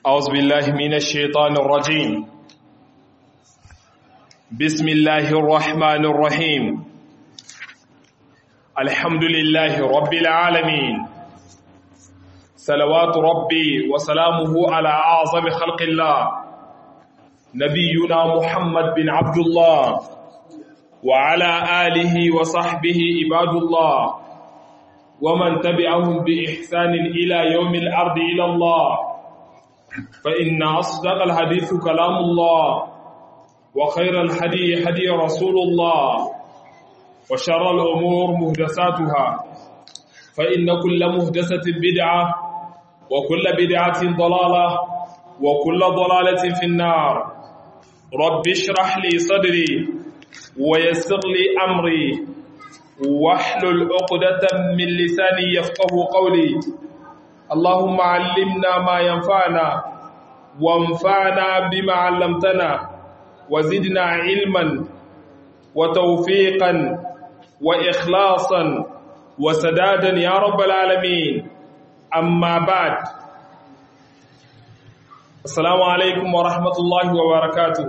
أعوذ بالله من الشيطان الرجيم بسم الله الرحمن الرحيم الحمد لله رب العالمين صلوات ربي وسلامه على أعظم خلق الله نبينا محمد بن عبد الله وعلى آله وصحبه عباد الله ومن تبعهم بإحسان إلى يوم الأرض إلى الله فإن أصدق الحديث كلام الله وخير الحدي حدي رسول الله وشر الأمور مهدساتها فإن كل مهدسة بدعة وكل بدعة ضلالة وكل ضلالة في النار رب اشرح لي صدري ويسر لي أمري واحلل عقدة من لساني يفقه قولي اللهم علمنا ما ينفعنا وانفعنا بما علمتنا وزدنا علما وتوفيقا وإخلاصا وسدادا يا رب العالمين أما بعد السلام عليكم ورحمة الله وبركاته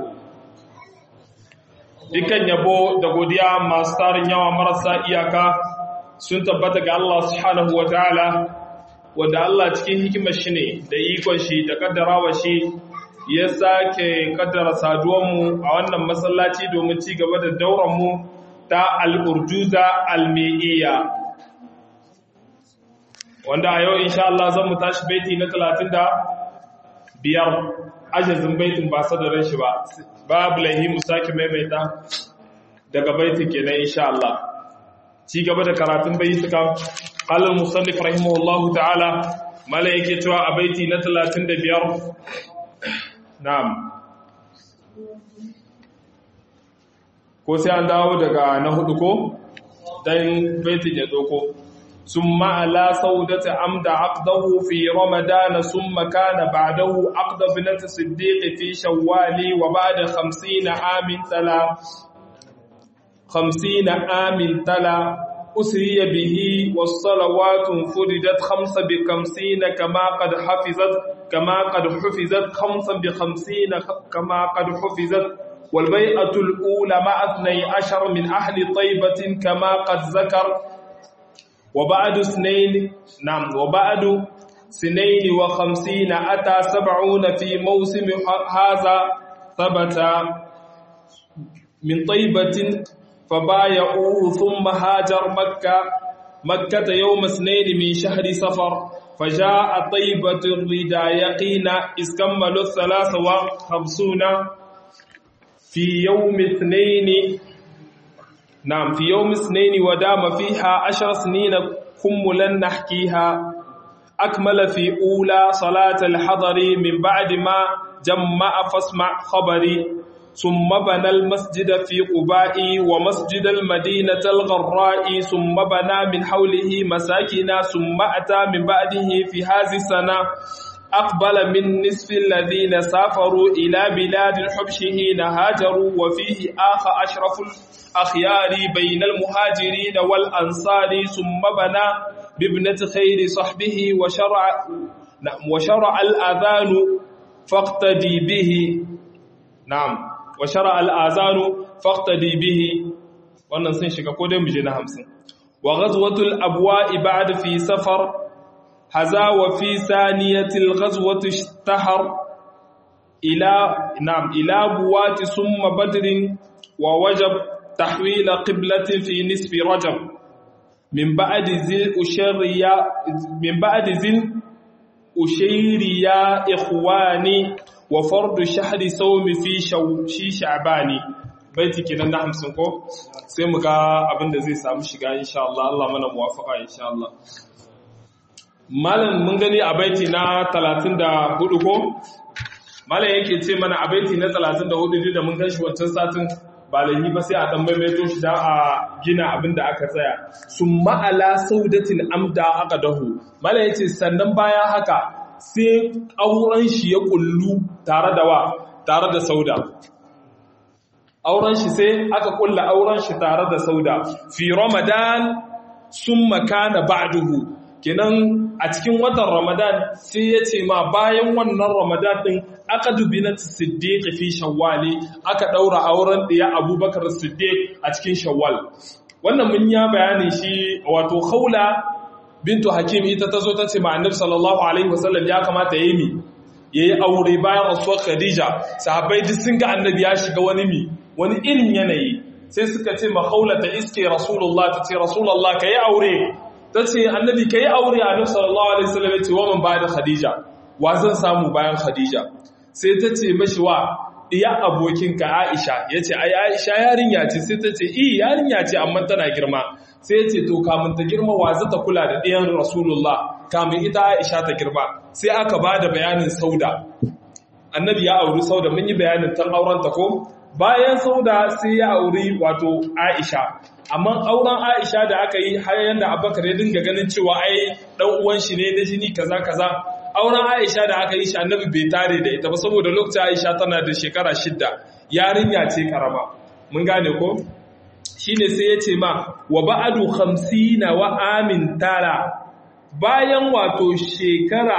dukan yabo da godiya masu tarin yawa marasa iyaka sun tabbata ga Allah subhanahu wa ta'ala wanda Allah cikin hikimar shi ne da ikon shi da kaddarawa shi ya sake kaddara saduwanmu a wannan masallaci domin ci gaba da dauranmu ta al'urjuza almi'iyya wanda a yau insha Allah zan mu tashi baiti na talatin da biyar ajazin baitin ba sadarin shi ba babu lahi mu sake maimaita daga baitin kenan insha Allah ci gaba da karatun baitukan قال المصنف رحمه الله تعالى ملائكه cewa a baiti na 35 na'am ko sai an dawo daga na hudu ko dan baitin ya doko summa ala saudati amda aqdahu fi ramadan summa kana ba'dahu aqda binat siddiq fi shawwali wa ba'da 50 amin tala 50 amin tala أسري به والصلوات فردت خمس بخمسين كما قد حفظت كما قد حفظت خمسا بخمسين كما قد حفظت والبيئة الأولى مع اثني عشر من أهل طيبة كما قد ذكر وبعد سنين نعم وبعد سنين وخمسين أتى سبعون في موسم هذا ثبت من طيبة فبايعوه ثم هاجر مكة مكة يوم اثنين من شهر سفر فجاء طيبة الردى يقينا إذ كملوا الثلاث وخمسون في يوم اثنين نعم في يوم اثنين ودام فيها عشر سنين كملا نحكيها أكمل في أولى صلاة الحضر من بعد ما جمع فاسمع خبري ثم بنى المسجد في قباء ومسجد المدينة الغراء ثم بنى من حوله مساكن ثم أتى من بعده في هذه السنة أقبل من نصف الذين سافروا إلى بلاد الحبش حين هاجروا وفيه آخ أشرف الأخيار بين المهاجرين والأنصار ثم بنى بابنة خير صحبه وشرع وشرع الأذان فاقتدي به نعم wa shara al'azanu faktadi bihi wannan sun shiga ko dai muje na hamsin wa ghazwatul abwa'i ba'da fi safar haza wa fi saniyatil ghazwatu ishtahar ila na'am ila buwati summa badrin wa wajab tahwil qiblatin fi nisfi rajab min ba'di zil ushriya min ba'di zil ushriya ikhwani wa fardu shahri sawmi fi shi sha'bani baiti kenan na 50 ko sai mu ga abin da zai samu shiga insha Allah Allah mana muwafaqa insha Allah malam mun gani a baiti na 34 ko malam yake ce mana a baiti na 34 da mun ganshi wancan satin ba lahi ba sai a dan maimaito shi da a gina abin da aka tsaya summa ala saudatin amda aka dahu malam yace sannan bayan haka sai auren shi ya kullu tare da wa tare da sauda auren shi sai aka kulla auren shi tare da sauda fi ramadan sun makana ba'duhu kenan a cikin watan ramadan sai ya ce ma bayan wannan ramadan din aka dubi na siddiq fi shawwali aka daura auren ɗaya abubakar siddiq a cikin shawwal wannan mun ya bayani shi wato khawla bintu hakim ita ta zo ta ce ma annabi sallallahu alaihi wasallam ya kamata yayi mi yayi aure bayan rasuwar khadija sahabbai duk sun ga annabi ya shiga wani mi wani irin yanayi sai suka ce ma khawla ta iske rasulullah ta ce rasulullah kai aure ta ce annabi kai aure annabi sallallahu alaihi wasallam ya ce wa man ba'da khadija wa zan samu bayan khadija sai ta ce mashi wa iya abokinka Aisha ya ce ai Aisha yarinya ce sai ta ce iya yarinya ce amma tana girma sai ya ce to kamun ta girma wa za ta kula da ɗiyan Rasulullah kamun ita Aisha ta girma sai aka ba da bayanin sauda annabi ya auri sauda mun yi bayanin tan auren ta ko bayan sauda sai ya auri wato Aisha amma auren Aisha da aka yi har yanda Abubakar ya dinga ganin cewa ai dan uwan shi ne da jini kaza kaza auren Aisha da aka yi shi annabi bai tare da ita ba saboda lokacin Aisha tana da shekara shidda yarinya ce karama mun gane ko shine sai ya ce ma wa ba'adu 50 wa amin tara bayan wato shekara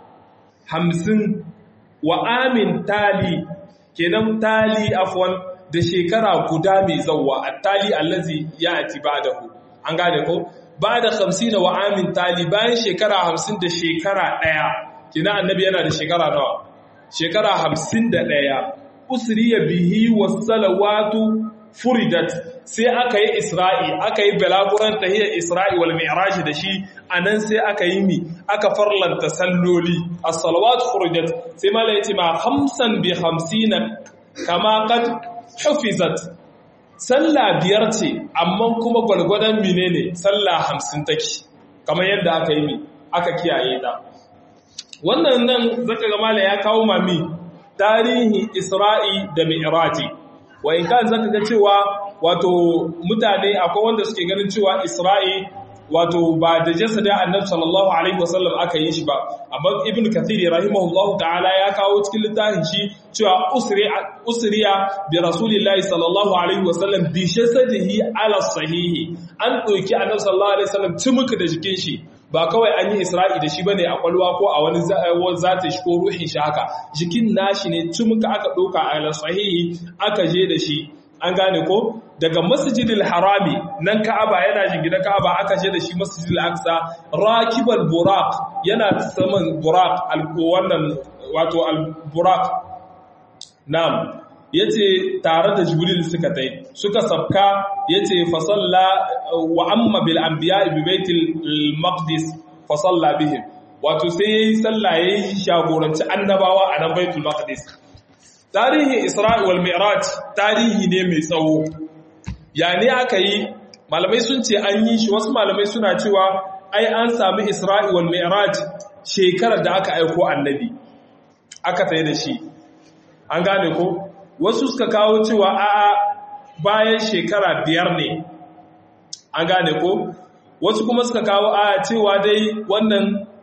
50 wa amin tali kenan tali afwan da shekara guda mai zawwa at-tali allazi ya'ti ba'dahu an gane ko ba da hamsin wa amin tali bayan shekara hamsin da shekara ɗaya kina annabi yana da shekara nawa shekara hamsin da ɗaya usriya bihi salawatu furidat sai aka yi isra'i aka yi balaguran tahiyar isra'i wal mi'raj da shi anan sai aka yi mi aka farlanta salloli as-salawatu furidat sai mala yace ma hamsan bi hamsina kama qad hufizat sallah biyar ce amma kuma gwalgwadon mine ne sallah hamsin take kamar yadda aka yi mi aka kiyaye ta wannan nan zaka ga mala ya kawo mami tarihi isra'i da mi'raji wa in kan zaka ga cewa wato mutane akwai wanda suke ganin cewa isra'i wato ba da jasada annabi sallallahu alaihi wasallam aka yi shi ba amma ibn kathir rahimahullahu ta'ala ya kawo cikin littafin shi cewa usriya bi rasulillahi sallallahu alaihi wasallam bi jasadihi ala sahihi an doki annabi sallallahu alaihi wasallam tumuka da jikin shi ba kawai an yi isra'i da shi bane a kwalwa ko a wani zata shi ko ruhin shi haka jikin nashi ne tumuka aka doka ala sahihi aka je da shi an gane ko daga masjidil harami nan ka'aba yana jingina ka'aba aka je da shi masjidil aqsa rakibal buraq yana saman buraq wannan wato al buraq na'am yace tare da jibril suka tai suka sabka yace fa salla wa amma bil anbiya bi baitil maqdis fa salla bihim wato sai yayi sallah yayi shagoranci annabawa a nan baitul maqdis tarihin isra'i wal mi'raj tarihi ne mai tsawo ya ne aka yi malamai sun ce an yi shi wasu malamai suna cewa ai an sami isra'i wal mi'raj shekarar da aka aiko annabi aka tsaye da shi an gane ko wasu suka kawo cewa a'a bayan shekara biyar ne an gane ko wasu kuma suka kawo a'a cewa dai wannan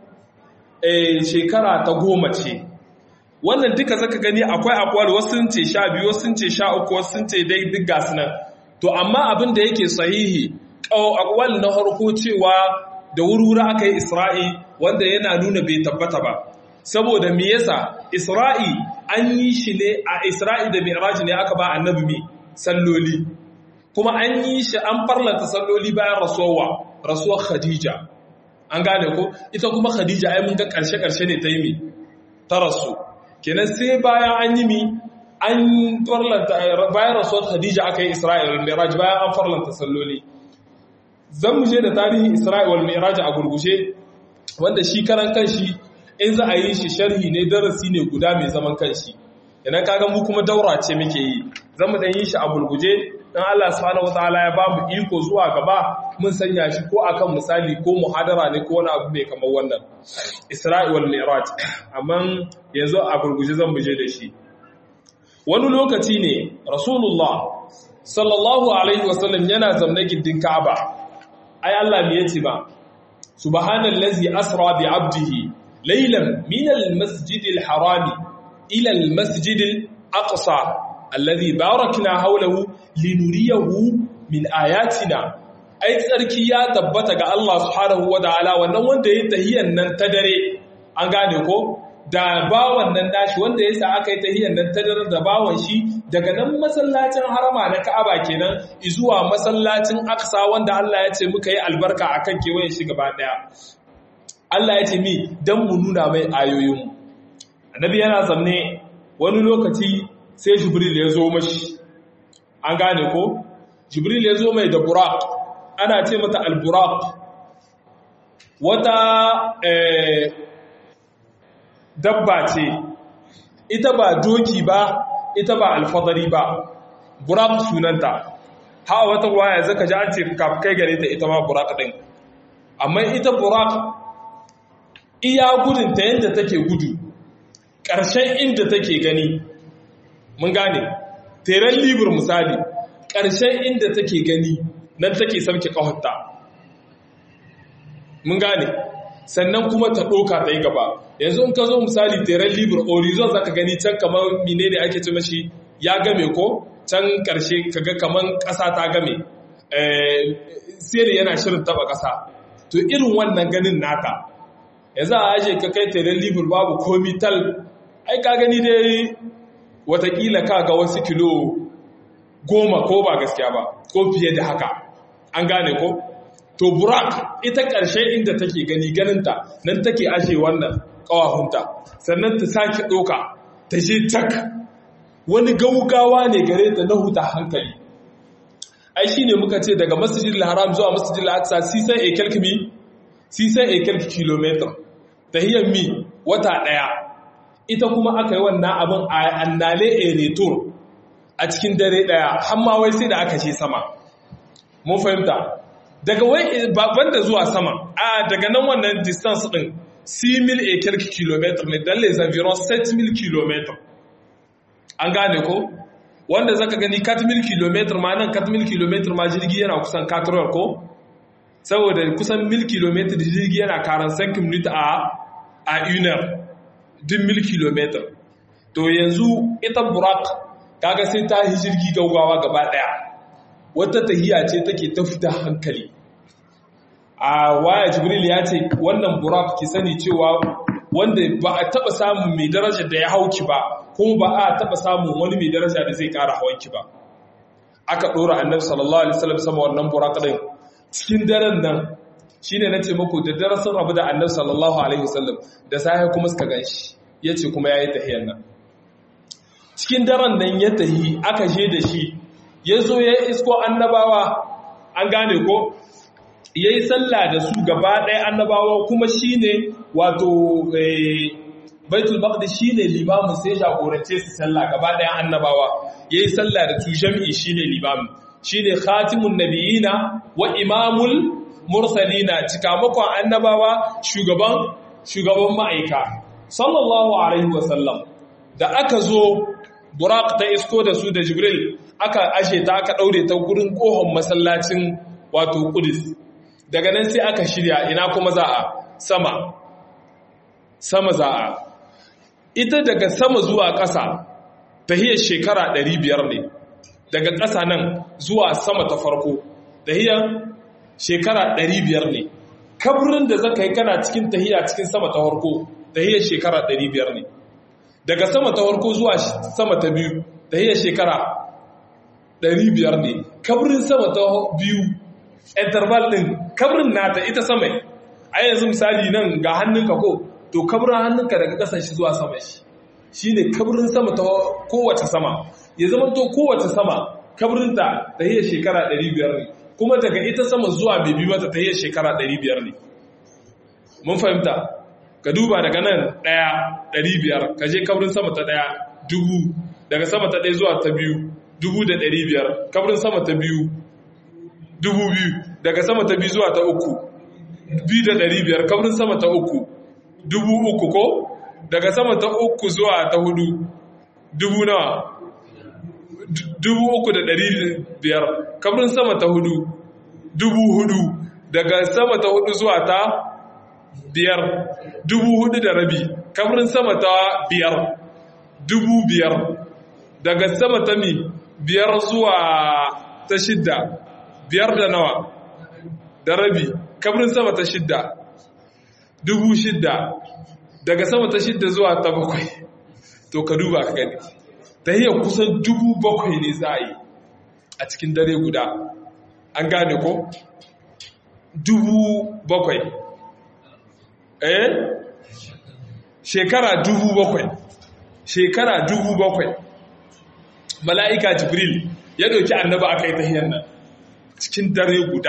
shekara ta goma ce wannan duka zaka gani akwai akwai wasu sun ce sha biyu wasu sun ce sha uku wasu sun ce dai duk gasu nan to amma abin da yake sahihi akwal na harko cewa da wurwura aka yi isra'i wanda yana nuna bai tabbata ba saboda me yasa isra'i an yi shi ne a isra'i da mi'raj ne aka ba annabi mi salloli kuma an yi shi an farlanta salloli bayan rasuwa rasuwar khadija an gane ko ita kuma khadija ai mun ga karshe karshe ne ta yi mi ta rasu kenan sai bayan an yi mi an farlanta bayan rasuwar Khadija aka yi Isra'il wal Mi'raj bayan an farlanta salloli zan mu je da tarihin Isra'il wal Mi'raj a gurgushe wanda shi karan kanshi in za a yi shi sharhi ne darasi ne guda mai zaman kanshi idan kaga mu kuma daura ce muke yi zan mu dan yi shi a gurguje dan Allah subhanahu wataala ya ba mu iko zuwa gaba mun sanya shi ko akan misali ko muhadara ne ko wani abu mai kamar wannan Isra'il wal Mi'raj amma yanzu a gurguje zan mu je da shi wani lokaci ne rasulullah sallallahu alaihi wasallam yana zamne gindin ka'aba ai Allah me yace ba subhanallazi asra bi abdihi laylan min almasjidil harami ila almasjidil aqsa alladhi barakna hawlahu linuriyahu min ayatina ai tsarki ya tabbata ga Allah subhanahu wataala wannan wanda yayi tahiyan nan ta dare an gane ko da bawan nan nashi wanda ya sa aka yi tahiyyar nan ta dare da bawan shi daga nan masallacin harama na Ka'aba kenan zuwa masallacin Aqsa wanda Allah ya ce muka yi albarka akan kewayen shi gaba daya Allah ya ce mi dan mu nuna mai ayoyin mu Annabi yana zamne wani lokaci sai Jibril ya zo mashi an gane ko Jibril ya zo mai da Buraq ana ce mata al-Buraq wata eh dabba ce ita ba doki ba ita ba alfadari ba burak sunanta ha wata waya zaka ji an ce kai gare ta ita ma burak din amma ita burak iya gudun ta yadda take gudu ƙarshen inda take gani mun gane teren libur misali ƙarshen inda take gani nan take sauke ƙahonta mun gane sannan kuma ta ɗoka ta yi gaba yanzu in ka zo misali teren libur horizon za ka gani can kamar mine ne ake ce mashi ya game ko can ƙarshe kaga kamar ƙasa ta game sere yana shirin taba ƙasa to irin wannan ganin naka yanzu a aje ka kai teren libur babu komi tal ai ka gani dai watakila ka ga wasu kilo goma ko ba gaskiya ba ko fiye da haka an gane ko to burak ita ƙarshe inda take gani ganinta nan take ashe wannan ƙawahunta sannan ta sake ɗoka ta je tak wani gaugawa ne gare ta na huta hankali ai shi ne muka ce daga masjidil haram zuwa masjidil aqsa sisan ekel kimi sisan ekel kilometer tahiyar mi wata ɗaya ita kuma aka yi wannan abin a annale a retur a cikin dare ɗaya hamma wai sai da aka ce sama mun fahimta daga wai banda zuwa sama a daga nan wannan distance din 6000 et quelques kilomètres ne dans les environs 7000 kilomètres an gane ko wanda zaka gani 4000 kilomètres ma nan 4000 kilomètres ma jirgi yana kusan 4 hours ko saboda kusan 1000 kilomètres jirgi yana 45 minutes a a 1 heure duk 1000 kilomètres to yanzu ita burak kaga sai ta yi jirgi gaugawa gaba daya wata tahiya ce take ta fita hankali a waya jibril ya ce wannan burak ki sani cewa wanda ba a taba samun mai daraja da ya hauki ba kuma ba a taba samun wani mai daraja da zai kara hawanki ba aka dora annabi sallallahu alaihi wasallam sama wannan burak din cikin daren nan shine nace muku da darasin rabu da annabi sallallahu alaihi wasallam da sai kuma suka ganshi yace kuma yayi tahiyyar nan cikin daren nan ya tahi aka je da shi ya zo ya isko annabawa an gane ko ya yi sallah da su gaba ɗaya annabawa kuma shi ne wato baitul maqdis shi ne limamin sai jagorance su sallah gaba ɗaya annabawa ya yi sallah da su jami'i shi ne limamin shi ne khatimun nabiyina wa imamul mursalina cikamakon annabawa shugaban shugaban ma'aika sallallahu alaihi wasallam da aka zo burak ta isko da su da jibril aka ashe ta aka ɗaure ta gurin ƙohon masallacin wato ƙudus daga nan sai aka shirya ina kuma za a sama sama za a ita daga sama zuwa ƙasa tahiyar shekara 500 ne daga ƙasa nan zuwa sama ta farko tahiyar shekara 500 ne kaburin da zaka yi kana cikin tahiya cikin sama ta farko tahiyar shekara 500 ne daga sama ta farko zuwa sama ta biyu tahiyar shekara 500 ne kaburin sama ta biyu interval din kabrin nata ita sama a yanzu misali nan ga hannunka ko to kabrin hannunka daga kasan shi zuwa sama shi shine kabrin sama ta kowace sama ya zama to kowace sama kabrinta ta hiyar shekara 500 ne kuma daga ita sama zuwa mai bi mata ta hiyar shekara 500 ne mun fahimta ka duba daga nan ɗaya 500 ka je kabrin sama ta ɗaya dubu daga sama ta ɗaya zuwa ta biyu dubu da ɗari biyar kabrin sama ta biyu dubu biyu daga sama ta biyu zuwa ta uku biyu da ɗari biyar kabrin sama ta uku dubu uku ko daga sama ta uku zuwa ta hudu dubu nawa dubu uku da ɗari biyar kabrin sama ta hudu dubu hudu daga sama ta hudu zuwa ta biyar dubu hudu da rabi kabrin sama ta biyar dubu biyar daga sama ta mi biyar zuwa ta shidda biyar da nawa da rabi kabrin sama ta shidda dubu shidda daga sama ta shidda zuwa ta bakwai to ka duba ka gani tahiyar kusan dubu bakwai ne za a yi a cikin dare guda an gane ko dubu bakwai eh shekara dubu bakwai shekara dubu bakwai mala'ika jibril ya ɗauki annaba aka yi tahiyar nan cikin dare guda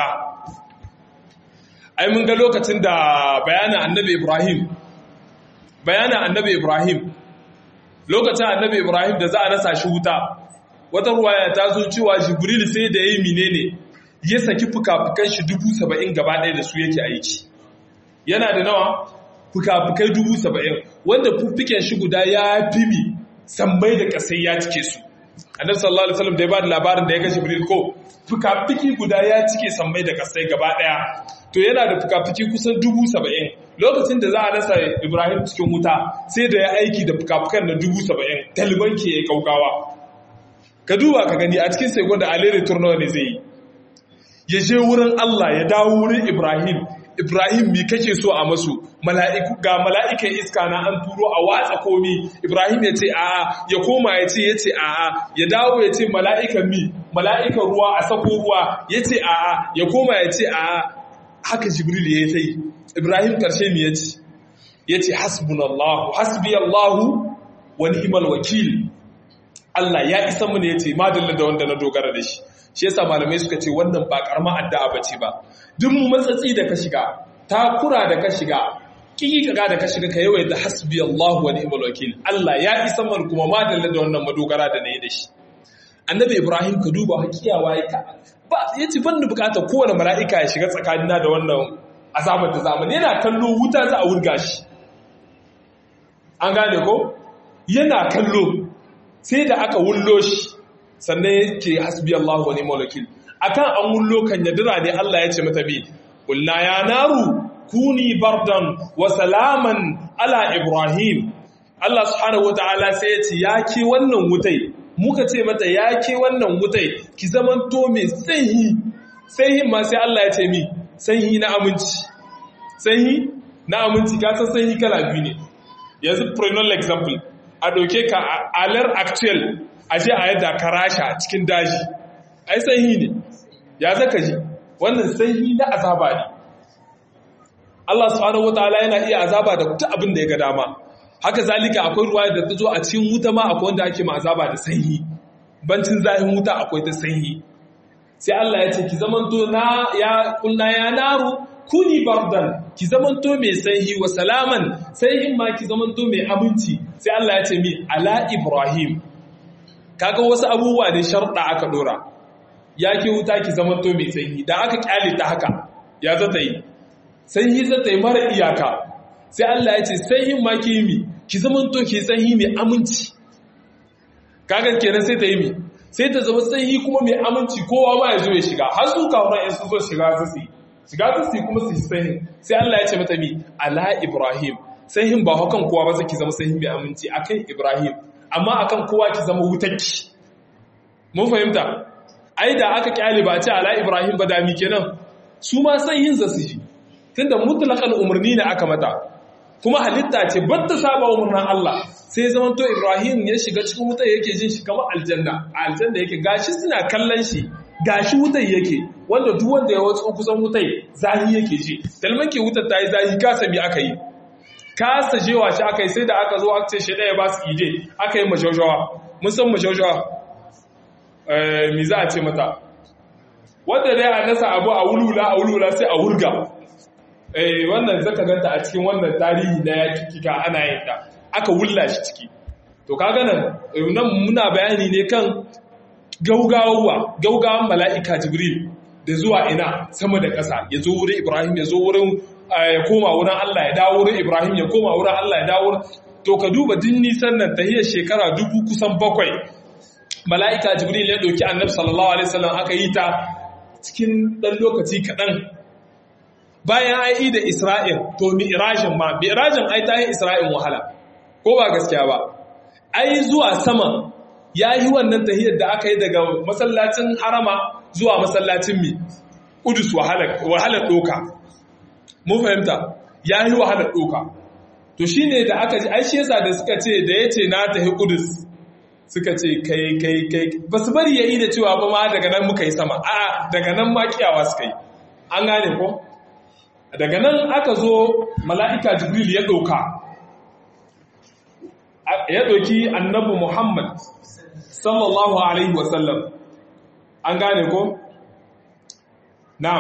ai mun ga lokacin da bayanin annabi ibrahim bayanin annabi ibrahim lokacin annabi ibrahim da za a nasa shi wuta wata ruwaya ta zo cewa jibril sai da ya yi menene ya saki fuka-fukan shi dubu saba'in gaba ɗaya da su yake aiki yana da nawa fuka-fukai dubu saba'in wanda fuffiken shi guda ya fi mi sammai da ƙasai ya cike su annabi sallallahu alaihi wasallam da ya ba da labarin da ya ga jibril ko fuka-fuki guda ya cike sammai da ƙasai gaba ɗaya to yana da fuka-fuki kusan dubu saba'in lokacin da za a nasa ibrahim cikin wuta sai da ya aiki da fuka-fukan na dubu saba'in taliban ke ya kaukawa ka duba ka gani a cikin sai da alere turnawa ne zai yi ya je wurin Allah ya dawo wurin Ibrahim Ibrahim mi kake so a masu mala'iku ga mala'ikan iska na an turo a watsa komi Ibrahim ya ce a'a ya koma ya ce ya ce a'a ya dawo ya ce mala'ikan mi mala'ikan ruwa a sako ruwa ya ce a'a ya koma ya ce a'a haka Jibril ya yi Ibrahim karshe mi ya ce ya ce hasbunallahu hasbiyallahu wa ni'mal wakil Allah ya isa mu ne ya ce madalla da wanda na dogara da shi shi yasa malamai suka ce wannan ba karama addu'a bace ba duk mu matsatsi da ka shiga takura da ka shiga kikika da ka shiga ka yawaita hasbi Allahu wa ni'mal wakil Allah ya isa man kuma madalla da wannan madogara da nayi da shi annabi Ibrahim ka duba hakiyawa ya ka ba yace ban da bukatar kowane mala'ika ya shiga tsakanina da wannan azabar da zamani yana kallo wuta za a wurga shi an gane ko yana kallo sai da aka wullo shi sannan yake hasbi Allah wa ni'mal wakil akan an wullo kan yadira ne Allah ya ce mata bi qulna ya naru kuni bardan wa salaman ala ibrahim Allah subhanahu wataala sai ya ce ya ke wannan wutai muka ce mata ya ke wannan wutai ki zamanto mai sanyi sanyi ma sai Allah ya ce mi sanyi na aminci sanyi na aminci ka san sanyi kala biyu ne yanzu prenal example a ɗauke ka alar actual a je a yadda ka rasha cikin daji ai sanyi ne ya zaka ji wannan sanyi na azaba ne Allah subhanahu wataala yana iya azaba da duk abin da ya ga dama haka zalika akwai ruwa da ta zo a cikin wuta ma akwai wanda ake ma azaba da sanyi bancin zahin wuta akwai ta sanyi sai Allah ya ce ki zamanto na ya kulna ya naru kuni bardan ki zamanto mai sanyi wa salaman sanyin ma ki zamanto mai aminci sai Allah ya ce mi ala ibrahim kaga wasu abubuwa ne sharɗa aka dora ya ki wuta ki zamanto mai sanyi da aka kyale ta haka ya zata yi sanyi zata yi mara iyaka sai Allah ya ce sanyin ma ki mi ki zamanto ki sanyi mai aminci kaga kenan sai ta yi mi sai ta zama sanyi kuma mai aminci kowa ma ya zo ya shiga har su kawo yan su zo shiga su su shiga su su kuma su sanyi sai Allah ya ce mata mi ala ibrahim sanyin ba hakan kowa ba zaki zama sanyi mai aminci akan ibrahim amma akan kowa ki zama wutarki mun fahimta ai da aka kyale ba ce ala ibrahim ba da mi kenan su ma sanyin za su ji tunda mutlaqan umarni ne aka mata kuma halitta ce batta saba umarnin Allah sai zaman to Ibrahim ya shiga cikin wutar yake jin shi kamar aljanna a aljanna yake gashi suna kallon shi gashi wutar yake wanda duk wanda ya watsu kusan wutar zahi yake ji dalman ke wutar ta yi zahi kasa mi aka yi kasa jewa shi aka yi sai da aka zo aka ce shi ɗaya ba su ide aka yi mashaujawa mun san mashaujawa mi za a ce mata wanda dai a nasa abu a wulula a wulula sai a wurga eh wannan zaka ganta a cikin wannan tarihi na yaki kika ana yin ta aka wulla shi ciki to kaga nan nan muna bayani ne kan gaugawa gaugawan mala'ika jibril da zuwa ina sama da ƙasa ya zo wurin ibrahim ya zo wurin ya koma wurin Allah ya dawo wurin ibrahim ya koma wurin Allah ya dawo to ka duba din nisan nan tahiyar shekara dubu kusan bakwai mala'ika jibril ya ɗauki annabi sallallahu alaihi wasallam aka yi ta cikin ɗan lokaci kaɗan bayan ai da Isra'il to mi'rajin ma mi'rajin ai ta yi Isra'il wahala ko ba gaskiya ba ai zuwa sama yayi wannan tahiyar da aka yi daga masallacin harama zuwa masallacin mi Kudus wahalar ɗoka. Mun fahimta, ya yi wahalar ɗoka. To shi ne da aka ji, aishi yasa da suka ce da ya ce na tafi Kudus suka ce kai kai kai ba su bari ya yi da cewa ba ma daga nan muka yi sama, a daga nan ma kiyawa suka yi. An gane ko? Daga nan aka zo mala'ika Jibril ya ɗoka. Ya ɗoki annabi Muhammad sallallahu Alaihi wasallam. An gane ko? Na'am.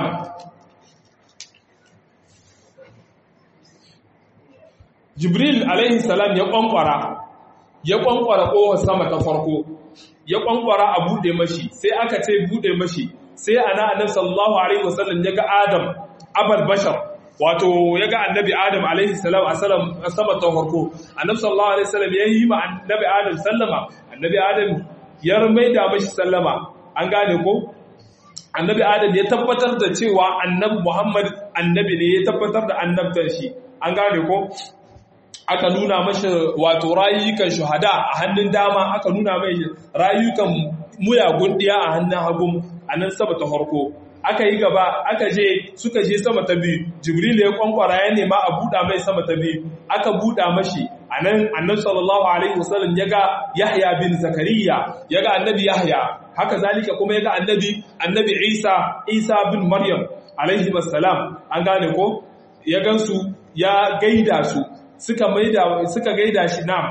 Jibril alaihi salam ya kwankwara, ya kwankwara ƙofar sama ta farko, ya kwankwara a buɗe mashi, sai aka ce buɗe mashi, sai ana annabi sallallahu alaihi wasallam ya ga Adam, abal bashar, wato ya ga annabi Adam alaihi salam a sama ta farko, annabi sallallahu alaihi wasallam ya yi ma annabi Adam sallama, annabi Adam ya maida mashi sallama, an gane ko? Annabi Adam ya tabbatar da cewa annabi Muhammad annabi ne ya tabbatar da annabtar shi, an gane ko? aka nuna mashi wato rayukan shuhada a hannun dama aka nuna mai rayukan muyagun ɗiya a hannun hagun a nan sama ta farko aka yi gaba aka je suka je sama ta biyu jibril ya kwankwara ya nema a buɗa mai sama ta biyu aka buɗa mashi a nan annabi sallallahu alaihi wasallam ya ga yahya bin zakariya ya ga annabi yahya haka zalika kuma ya ga annabi annabi isa isa bin maryam alaihi wassalam an gane ko ya gansu ya gaida su suka maida suka gaida shi na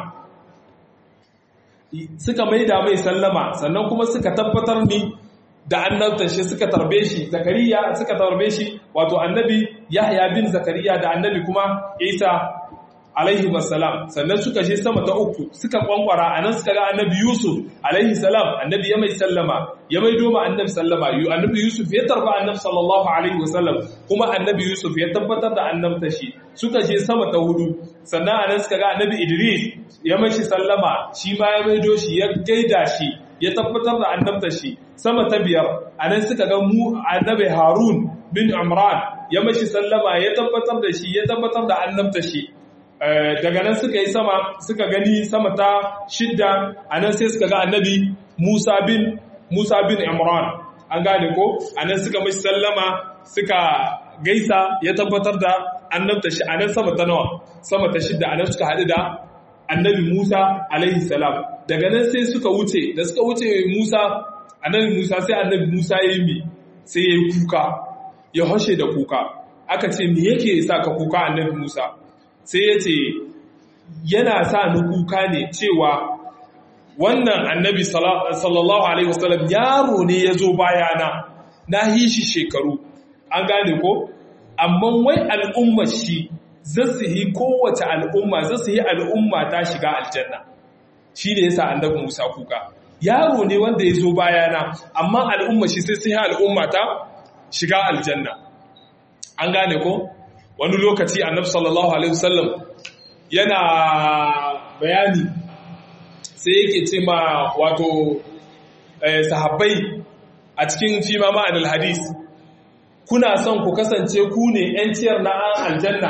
suka maida mai sallama sannan kuma suka tabbatar ni da annabta shi suka tarbe shi zakariya suka tarbe shi wato annabi yahya bin zakariya da annabi kuma isa alaihi wassalam sannan suka je sama ta uku suka kwankwara anan suka ga annabi yusuf alaihi salam annabi ya mai sallama ya mai doma annabi sallama yu annabi yusuf ya tarba annabi sallallahu alaihi wasallam kuma annabi yusuf ya tabbatar da annabta shi suka je sama ta hudu sannan anan suka ga annabi idris ya mai shi sallama shi ma ya mai doshi ya gaida shi ya tabbatar da annabta shi sama ta biyar anan suka ga mu annabi harun bin imran ya mai shi sallama ya tabbatar da shi ya tabbatar da annabta shi daga nan suka yi sama suka gani sama ta shidda a nan sai suka ga annabi Musa bin Musa bin Imran an gane ko a nan suka mashi sallama suka gaisa ya tabbatar da annabta shi a nan sama ta nawa sama ta shidda a nan suka haɗu da annabi Musa alaihi salam daga nan sai suka wuce da suka wuce Musa annabi Musa sai annabi Musa ya yi mi sai ya yi kuka ya hoshe da kuka aka ce me yake sa ka kuka annabi Musa sai ya ce yana sa ni kuka ne cewa wannan annabi sallallahu alaihi wasallam yaro ne ya zo bayana na yi shi shekaru an gane ko amma wai al'ummar shi za su yi kowace al'umma za su yi al'umma ta shiga aljanna shi ne yasa annabi musa kuka yaro ne wanda ya zo bayana amma al'ummar shi sai su yi al'umma ta shiga aljanna an gane ko wani lokaci annabi sallallahu alaihi wasallam yana bayani sai yake ce ma wato sahabbai a cikin fima ma'anil hadis kuna son ku kasance ku ne ‘yanciyar na an aljanna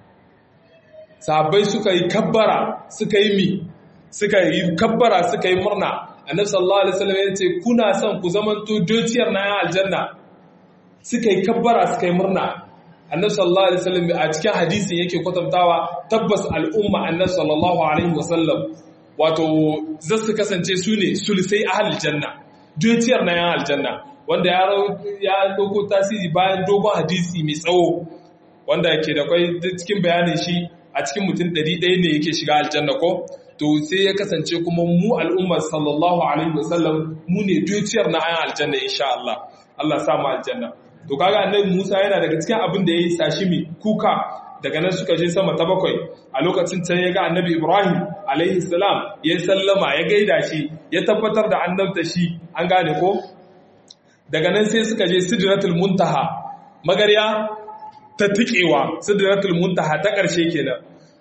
sahabbai suka yi kabbara suka yi mi suka yi kabbara suka yi murna annabi sallallahu alaihi wasallam ya ce kuna son ku zamanto dociyar na an aljanna suka yi kabbara suka yi murna annabi sallallahu alaihi wasallam a cikin hadisin yake kwatantawa tabbas al'umma annabi sallallahu alaihi wasallam wato za su kasance su ne sulisai ahlul janna dukiyar na yan aljanna wanda ya ya dauko tasiri bayan dogon hadisi mai tsawo wanda yake da kai cikin bayanin shi a cikin mutum 100 ne yake shiga aljanna ko to sai ya kasance kuma mu al'ummar sallallahu alaihi wasallam mu ne dukiyar na yan aljanna insha Allah Allah sa mu aljanna to kaga annabi Musa yana daga cikin abin da yayi sashimi kuka daga nan suka je sama ta bakwai a lokacin can ya ga annabi Ibrahim alaihi salam ya sallama ya gaida shi ya tabbatar da annabta shi an gane ko daga nan sai suka je sidratul muntaha magarya ta tikewa sidratul muntaha ta ƙarshe kenan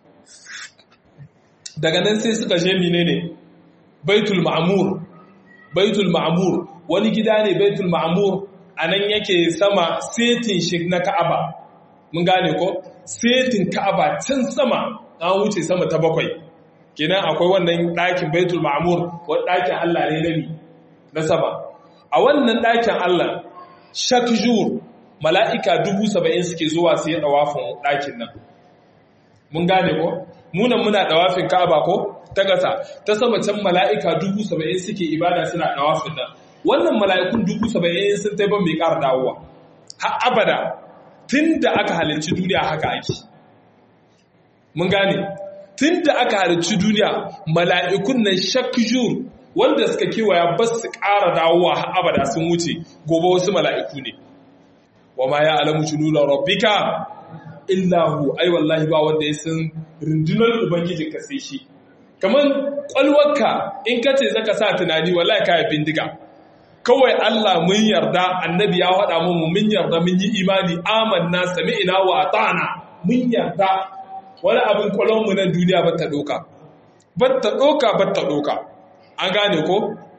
daga nan sai suka je menene baitul ma'mur baitul ma'mur wani gida ne baitul ma'mur a nan yake sama setin shi na ka'aba mun gane ko setin ka'aba can sama an wuce sama ta bakwai kenan akwai wannan ɗakin baitul ma'mur wa ɗakin Allah ne nabi na sama a wannan ɗakin Allah shakjur mala'ika dubu saba'in suke zuwa su yi ɗawafin ɗakin nan mun gane ko munan muna ɗawafin ka'aba ko ta ƙasa ta sama can mala'ika dubu saba'in suke ibada suna ɗawafin nan wannan mala'ikun dubu saba'in sun taiban mai ƙara dawowa har abada tun da aka halarci duniya haka ake mun gane tun da aka halarci duniya mala'ikun nan shakjur wanda suka kewaya ba su ƙara dawowa har abada sun wuce gobe wasu mala'iku ne wa ma ya alamu junula rabbika illahu ai wallahi ba wanda ya san rundunar ubangijin ka sai shi kamar kwalwarka in ka ce zaka sa tunani wallahi ka yi bindiga kawai Allah mun yarda annabi ya faɗa mu mun yarda mun yi imani amanna sami'na wa ata'na mun yarda wani abin kwalon mu nan duniya ba ta doka ba ta doka ba ta doka an gane ko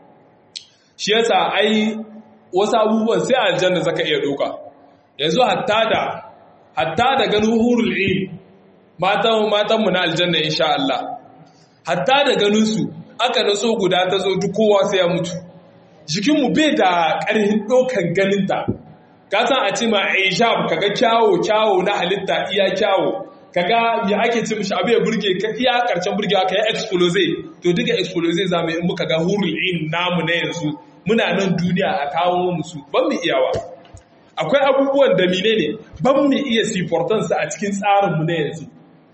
shi yasa ai wasu abubuwan sai aljanna zaka iya doka yanzu hatta da hatta da ganin hurul ilm matan matan mu na aljanna insha Allah hatta da ganin su aka naso guda ta zo duk kowa sai ya mutu jikin mu bai da ƙarfin dokan ganin ta ka san a ce ma aishab kaga kyawo kyawo na halitta iya kyawo kaga ya ake ce mishi abu ya burge ka iya karshen burgewa ka yi explose to duka explose za mu in muka ga hurul ilm namu na yanzu muna nan duniya a kawo musu ban mu iyawa akwai abubuwan da mine ne ban mu iya sifortansu a cikin tsarinmu na yanzu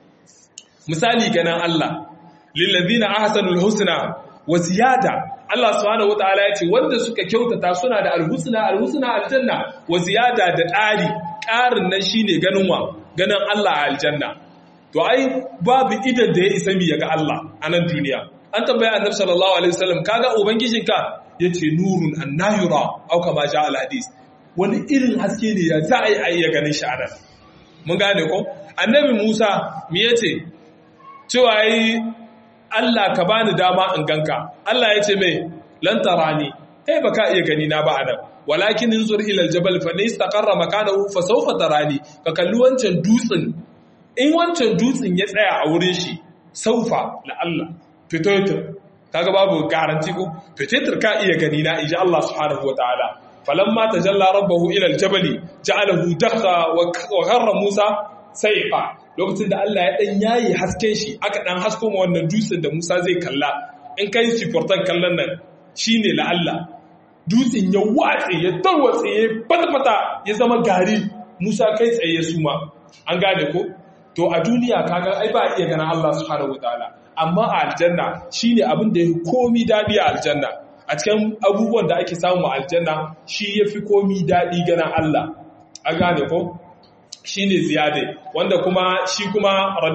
misali ganin Allah lillazina ahsanul husna wa ziyada Allah subhanahu wataala yace wanda suka kyautata suna da alhusna alhusna aljanna wa ziyada da ƙari ƙarin nan shine ganin wa ganin Allah a aljanna to ai babu idan da ya isa mi ga Allah a nan duniya an tambaya annabi sallallahu alaihi wasallam kaga ubangijinka yace nurun annayura au kama ja al hadis wani irin haske ne ya za a yi a iya ganin shi a nan mun gane ko annabi musa me ya ce cewa yi allah ka bani dama in ganka allah ya ce mai lantara ne kai ba ka iya gani na ba a nan walakin in zur ilal jabal fa ne istaqarra makanahu fa sawfa tarani ka kalli wancan dutsen in wancan dutsen ya tsaya a wurin shi saufa la Allah fitotir kaga babu garanti ko fitotir ka iya gani na insha Allah subhanahu wataala falamma tajalla rabbahu ila aljabali ja'alahu dakha wa gharra Musa saiqa lokacin da Allah ya dan yayi hasken shi aka dan hasko ma wannan dutsen da Musa zai kalla in kai shi portan kallon nan shine la Allah dutsen ya watse ya tarwatse ya fatfata ya zama gari Musa kai tsaye su ma an gane ko to a duniya kaga ai ba iya ganin Allah subhanahu wataala amma a aljanna shine abin da ya komi dadi a aljanna a cikin abubuwan da ake samu a aljanna shi ya fi komi daɗi ganin Allah an gane ko shi ne ziyade wanda kuma shi kuma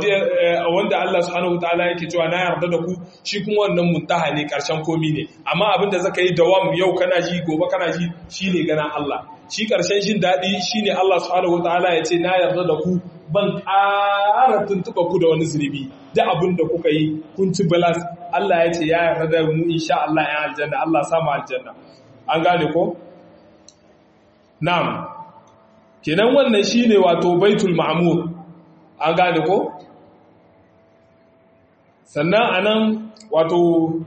wanda Allah subhanahu wa ta'ala yake cewa na yarda da ku shi kuma wannan muntaha ne karshen komi ne amma abin da zaka yi dawam yau kana ji gobe kana ji shi ne ganin Allah shi karshen jin daɗi shi ne Allah subhanahu wa ta'ala ya ce na yarda da ku ban ƙara tuntuɓa ku da wani zunubi da abin da kuka yi kun ci balas Allah ya ce ya yarda da mu insha Allah ya aljanna Allah samu aljanna an gane ko na'am kenan wannan shine wato baitul ma'mur an gane ko sannan anan wato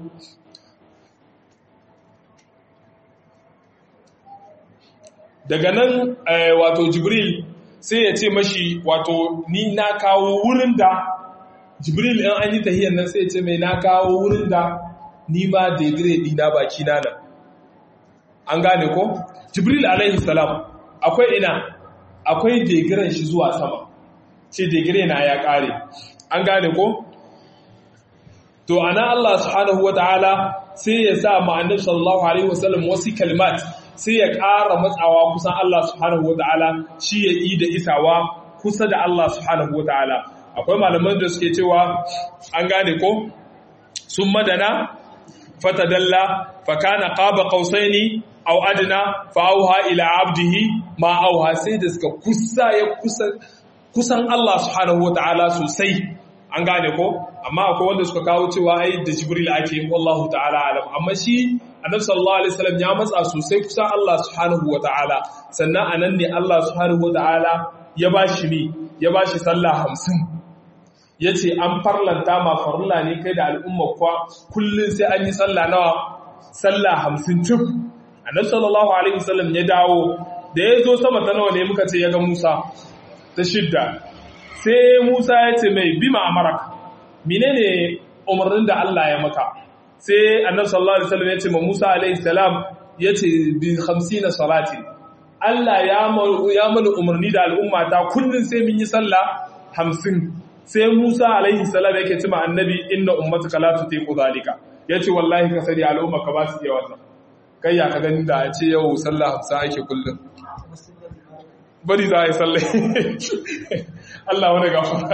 daga nan wato jibril sai ya ce mashi wato ni na kawo wurin da jibril in an yi tahiyar nan sai ya ce mai na kawo wurin da ni ma degire dina baki na nan an gane ko jibril alaihi salam akwai ina akwai degiren shi zuwa sama ce degire na ya kare an gane ko to ana Allah subhanahu wataala sai ya sa ma annabi sallallahu alaihi wasallam wasu kalmat sai ya ƙara matsawa kusan Allah subhanahu wataala shi ya yi da isawa kusa da Allah subhanahu wataala akwai malaman da suke cewa an gane ko sun madana fatadalla fakana qaba qausaini aw adna fa auha ila abdihi ma auha sai da suka kusa ya kusa kusan Allah subhanahu wataala sosai an gane ko amma akwai wanda suka kawo cewa ai da jibril ake wallahu ta'ala alam amma shi annabi sallallahu alaihi wasallam ya matsa sosai kusan Allah subhanahu wataala sannan anan ne Allah subhanahu wataala ya bashi ni ya bashi sallah 50 yace an farlanta ma farilla ne kai da al'umma kwa kullun sai an yi sallah nawa sallah 50 cif annabi sallallahu alaihi wasallam ya dawo da ya zo sama ta nawa ne muka ce ya ga Musa ta shidda sai Musa ya ce mai bima amaraka menene umarnin da Allah ya maka sai annabi sallallahu alaihi wasallam ya ce ma Musa alaihi salam ya ce bi 50 salati Allah ya ya mana umarni da al'umma ta kullun sai mun yi sallah 50 sai Musa alaihi salam yake ce ma annabi inna ummatuka la tutiqu zalika yace wallahi ka sani al'umma ka ba su iya wannan kai ya ka gani da a ce yau sallah 50 ake kullun bari za a yi sallai Allah wani gafara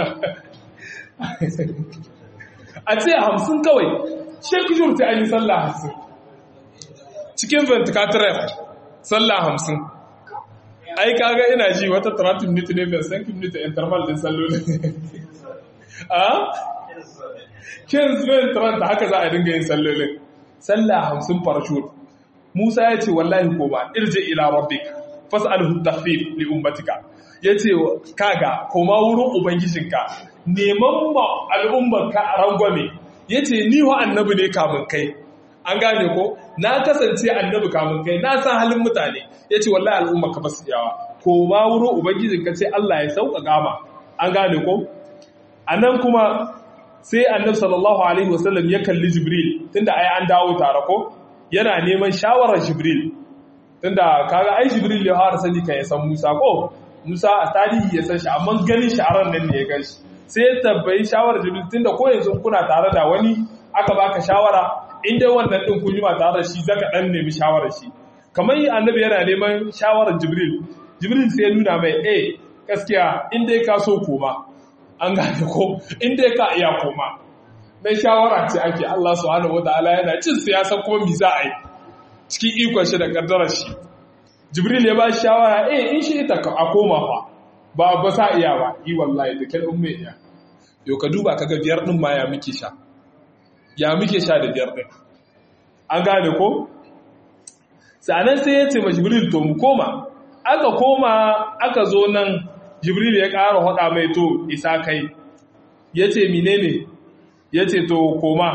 a ce hamsin kawai shekujur ta an yi sallah hamsin cikin ventilator sallah hamsin ai kaga ina ji wata 30 minute ne bai san minute interval din sallolin a kin zuwa 30 haka za a dinga yin sallolin sallah hamsin farashur Musa ya ce wallahi koma irje ila rabbika fas'alhu takhfif li ummatika yace kaga koma wurin ubangijinka neman ma al'ummarka rangwame yace ni wa annabi ne kamun kai an gane ko na kasance annabi kamun kai na san halin mutane yace wallahi al'ummarka ba su yawa koma wurin ubangijinka ce Allah ya sauƙaƙa ma an gane ko anan kuma sai annabi sallallahu alaihi wasallam ya kalli jibril tunda ai an dawo tare ko yana neman shawarar jibril tunda kaga ai jibril ya fara sani kan ya san Musa ko Musa a tarihi ya san shi amma ganin shi a ran nan ne ya gan shi sai ya tabbai shawarar jibril tunda ko yanzu kuna tare da wani aka baka shawara in dai wannan din kun yi ba tare da shi zaka dan nemi shawarar shi kamar yi annabi yana neman shawarar jibril jibril sai ya nuna mai eh gaskiya in dai ka so koma an gane ko in dai ka iya koma dan shawara ce ake Allah subhanahu wataala yana cin siyasa kuma mi za a yi cikin ikon shi da kaddarar shi jibril ya ba shi shawara eh in shi ita a koma fa ba ba sa iya ba yi wallahi da kan umme iya yo ka duba kaga biyar din ma ya muke sha ya muke sha da biyar din an gane ko sanan sai ya ce ma jibril to mu koma aka koma aka zo nan jibril ya ƙara hada mai to isa kai yace menene yace to koma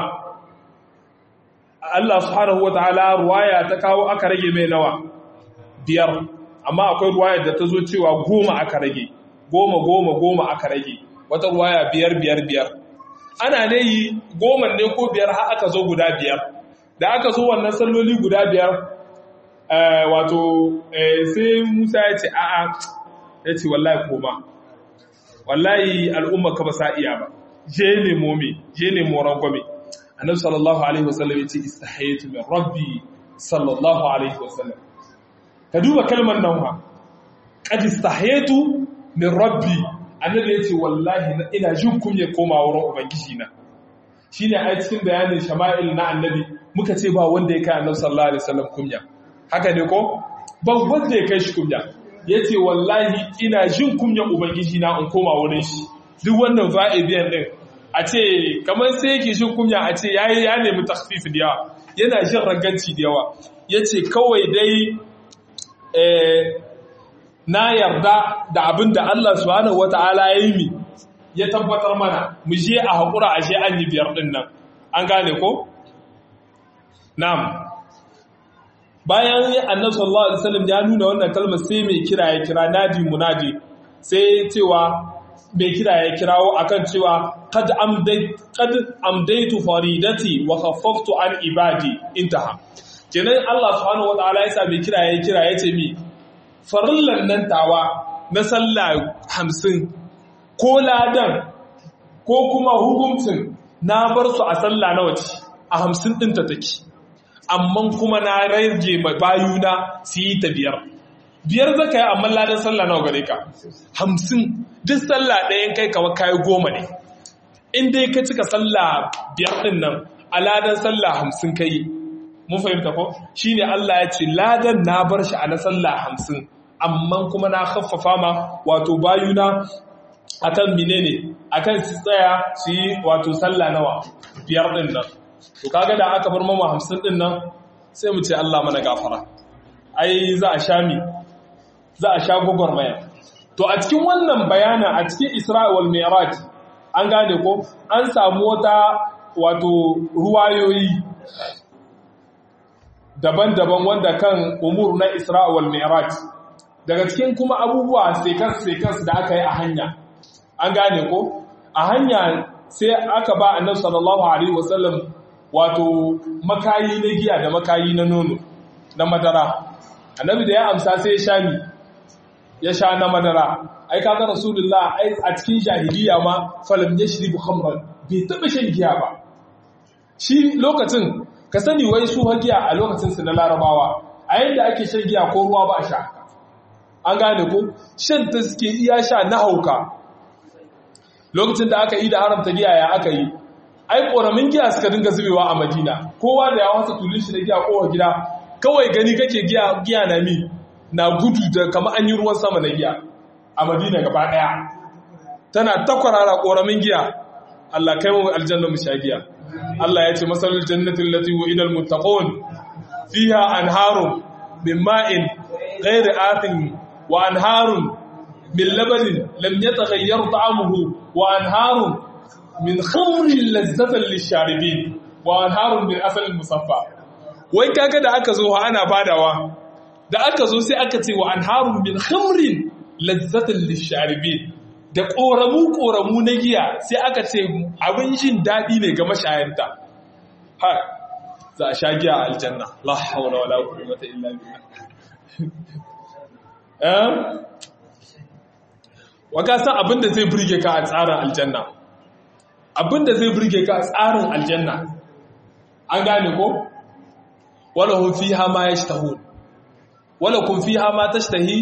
Allah subhanahu wataala ruwaya ta kawo aka rage mai nawa biyar amma akwai ruwaya da ta zo cewa goma aka rage goma goma goma aka rage wata ruwaya biyar biyar biyar ana ne yi goma ne ko biyar har aka zo guda biyar da aka zo wannan salloli guda biyar wato sai Musa ya ce a'a ya ce wallahi koma wallahi al'umma ka ba sa iya ba je nemo me je nemo rangwame annabi sallallahu alaihi wasallam yace istahaytu min rabbi sallallahu alaihi wasallam ka duba kalmar nan ha qad istahaytu min rabbi annabi yace wallahi ina jin kunya koma wurin ubangiji na shine a cikin bayanin shama'il na annabi muka ce ba wanda ya kai annabi sallallahu alaihi wasallam kunya haka ne ko ba wanda ya kai shi kunya yace wallahi ina jin kunya ubangiji na in koma wurin shi duk wannan fa'idiyan din a ce kamar sai yake shi kunya a ce ya ya nemi takfif da yawa yana jin raganci da yawa ya ce kawai dai na yarda da abin da Allah subhanahu wa ta'ala ya yi mi ya tabbatar mana mu je a haƙura a je an yi biyar ɗin nan an gane ko? na'am bayan annabi sallallahu alaihi wasallam ya nuna wannan kalmar sai mai kira ya kira nadi munadi sai cewa mai kira ya kirawo akan cewa kad amdaitu faridati wa khaffaftu an ibadi intaha kenan Allah subhanahu wataala yasa mai kira ya kira yace mi farillan nan tawa na sallah 50 ko ladan ko kuma hukuncin na bar su a sallah na wace a 50 din ta take amma kuma na rage ma bayuna su yi ta biyar biyar zaka yi amma ladan sallah nawa gare ka 50 duk sallah ɗayan kai kawai kayi goma ne in dai ka cika sallah biyar ɗin nan a ladan sallah hamsin kai mun fahimta ko shi ne Allah ya ce ladan na bar shi a na sallah hamsin amma kuma na haffafa ma wato bayuna akan mine ne akan su tsaya su yi wato sallah nawa biyar ɗin nan to kaga da aka bar mama hamsin ɗin nan sai mu ce Allah mana gafara ai za a sha mi za a sha gwagwarmaya To a cikin wannan bayana a cikin Isra'il Mi'raj an gane ko an samu wata wato ruwayoyi daban-daban wanda kan umur na Isra'il Mi'raj daga cikin kuma abubuwa sekas-sekas da aka yi a hanya an gane ko a hanya sai aka ba annabi sallallahu alaihi wasallam wato makayi na giya da makayi na nono na madara annabi da ya amsa sai ya sha mi ya sha na madara ai kaga rasulullah ai a cikin jahiliya ma falam yashribu khamran bai taba shan giya ba shi lokacin ka sani wai su giya a lokacin su na larabawa a yadda ake shan giya ko ruwa ba a sha an gane ko shan ta suke iya sha na hauka lokacin da aka yi da haramta giya ya aka yi ai ƙoramin giya suka dinga zubewa a madina kowa da ya wasa tulun shi na giya kowa gida kawai gani kake giya giya na mi na gudu da kama an yi ruwan sama na giya a madina gaba ɗaya tana takwarara ƙoramin giya Allah kai mu aljanna mu sha giya Allah ya ce masalul jannatin lati wa'ida almuttaqun fiha anharun min ma'in ghairi athin wa anharun min labanin lam yataghayyar ta'amuhu wa anharun min khamrin lazzatan lisharibin wa anharun min asalin musaffa wai kaga da aka zo ana badawa da aka zo sai aka ce wa anharun min khamrin lazzatan lisharibin da koramu koramu na giya sai aka ce abin jin dadi ne ga mashayanta ha za a sha giya a aljanna la hawla wala quwwata illa billah eh waka san abinda zai burge ka a tsarin aljanna abinda zai burge ka a tsarin aljanna an gane ko wala hum fiha ma yashtahun wala kun fiha ma tashtahi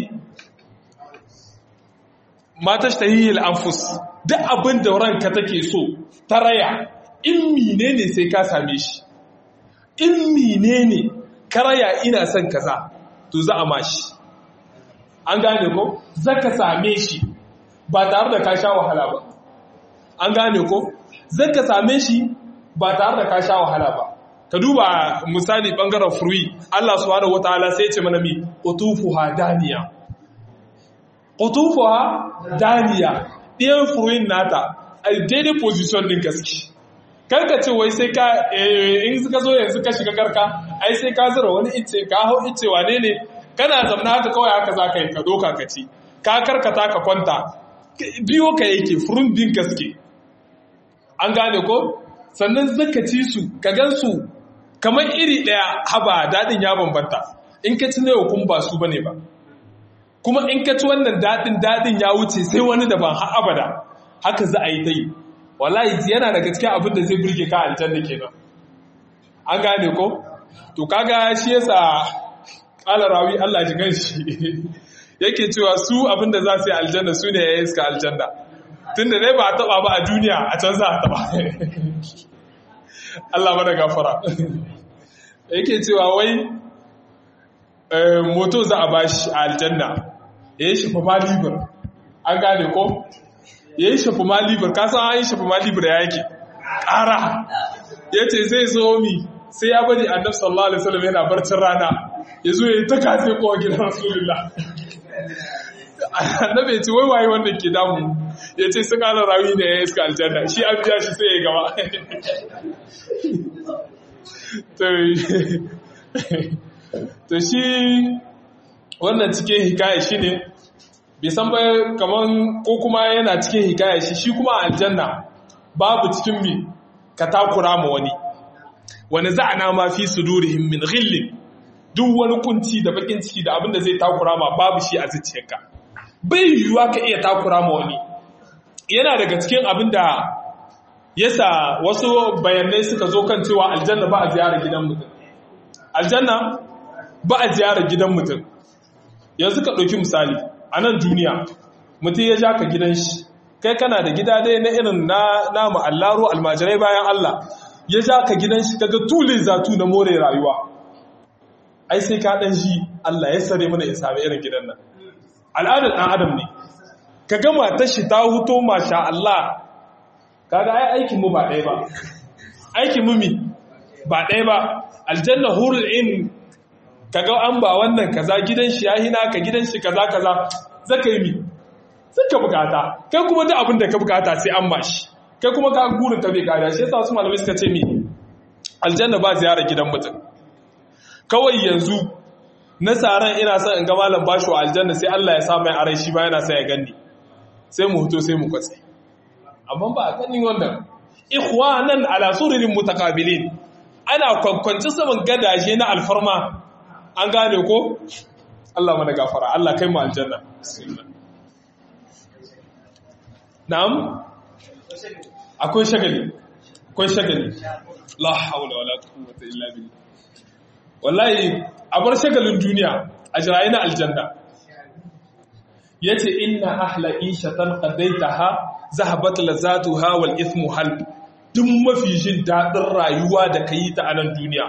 ma tashtahi al-anfus duk abinda ranka take so ta raya in menene sai ka same shi in menene ka raya ina son kaza to za a mashi an gane ko zaka same shi ba tare da ka sha wahala ba an gane ko zaka same shi ba tare da ka sha wahala ba ka duba misali bangaren furwi Allah subhanahu wataala sai ya ce mana mi qutufuha daniya qutufuha daniya ɗiyan furwin nata a daidai position din gaske karka ce wai sai ka in ka zo yanzu ka shiga karka ai sai ka zura wani ice ka hau ice wane ne kana zamna haka kawai haka za ka yi ka doka ka ci ka karkata ka kwanta biyo ka yake furin bin gaske an gane ko sannan zaka ci su ka gan su kamar iri ɗaya haba daɗin ya bambanta in ka ci yau kun ba su bane ba kuma in ka ci wannan daɗin daɗin ya wuce sai wani da ban har abada haka za a yi ta yi wallahi yana daga cikin abin da zai burge ka aljanna kenan an gane ko to kaga shi yasa qala rawi Allah ji ganshi yake cewa su abin da za su yi aljanna su ne ya iska aljanna tunda dai ba a taba ba a duniya a can za a taba Allah mana gafara yake cewa wai moto za a bashi a aljanna ya yi shafa ma libar an gane ko ya yi shafa ma libar kasan an yi shafa ma libar ya yake ƙara ya ce zai zo mi sai ya bari annab sallallahu alaihi wasallam yana barcin rana ya zo ya yi ta kafe kowa gidan rasulullah annabi ya ce wai waye wanda ke damu ya ce sun ala rawi ne ya iska aljanna shi an biya shi sai ya gaba to shi wannan cikin hikaya shi ne bai san ba kaman ko kuma yana cikin hikaya shi shi kuma aljanna babu cikin mi ka takura ma wani wani za'ana ma fi sudurihim min ghillin duk wani kunci da bakin ciki da abin da zai takura ma babu shi a zuciyarka bai yiwuwa ka iya takura ma wani yana daga cikin abin da yasa wasu bayanai suka zo kan cewa aljanna ba a ziyarar gidan mutum aljanna ba a ziyarar gidan mutum yanzu ka ɗauki misali a nan duniya mutum ya ja ka gidan shi kai kana da gida dai na irin na namu allaro almajirai bayan Allah ya ja ka gidan shi kaga tulin zatu na more rayuwa ai sai ka ɗan shi Allah ya sare mana ya sami irin gidan nan al'adar ɗan adam ne ka gama ta shi ta huto masha Allah kaga ai aikin mu ba ɗaya ba aikin mu mi ba ɗaya ba aljanna hurul in kaga an ba wannan kaza gidan shi yahi naka gidan shi kaza kaza zaka yi mi ka bukata kai kuma duk abin da ka bukata sai an mashi kai kuma ka gurin ka bai kada shi yasa su malamai suka ce mi aljanna ba ziyara gidan mutum kawai yanzu na tsaron ina son in ga malam bashi wa aljanna sai Allah ya sa mai arai shi ba yana son ya ganni sai mu hoto sai mu kwatse amma ba a ganin wannan ikhwanan ala sururin mutakabilin ana kwankwanci saman gadaje na alfarma an gane ko Allah mana gafara Allah kai mu aljanna na'am akwai shagali akwai shagali la haula wala quwwata illa billah wallahi a bar shagalin duniya a jirayi na aljanna yace inna ahla ishatan qadaitaha zahabat lazatuha wal ithmu hal duk mafi jin dadin rayuwa da kayi ta a nan duniya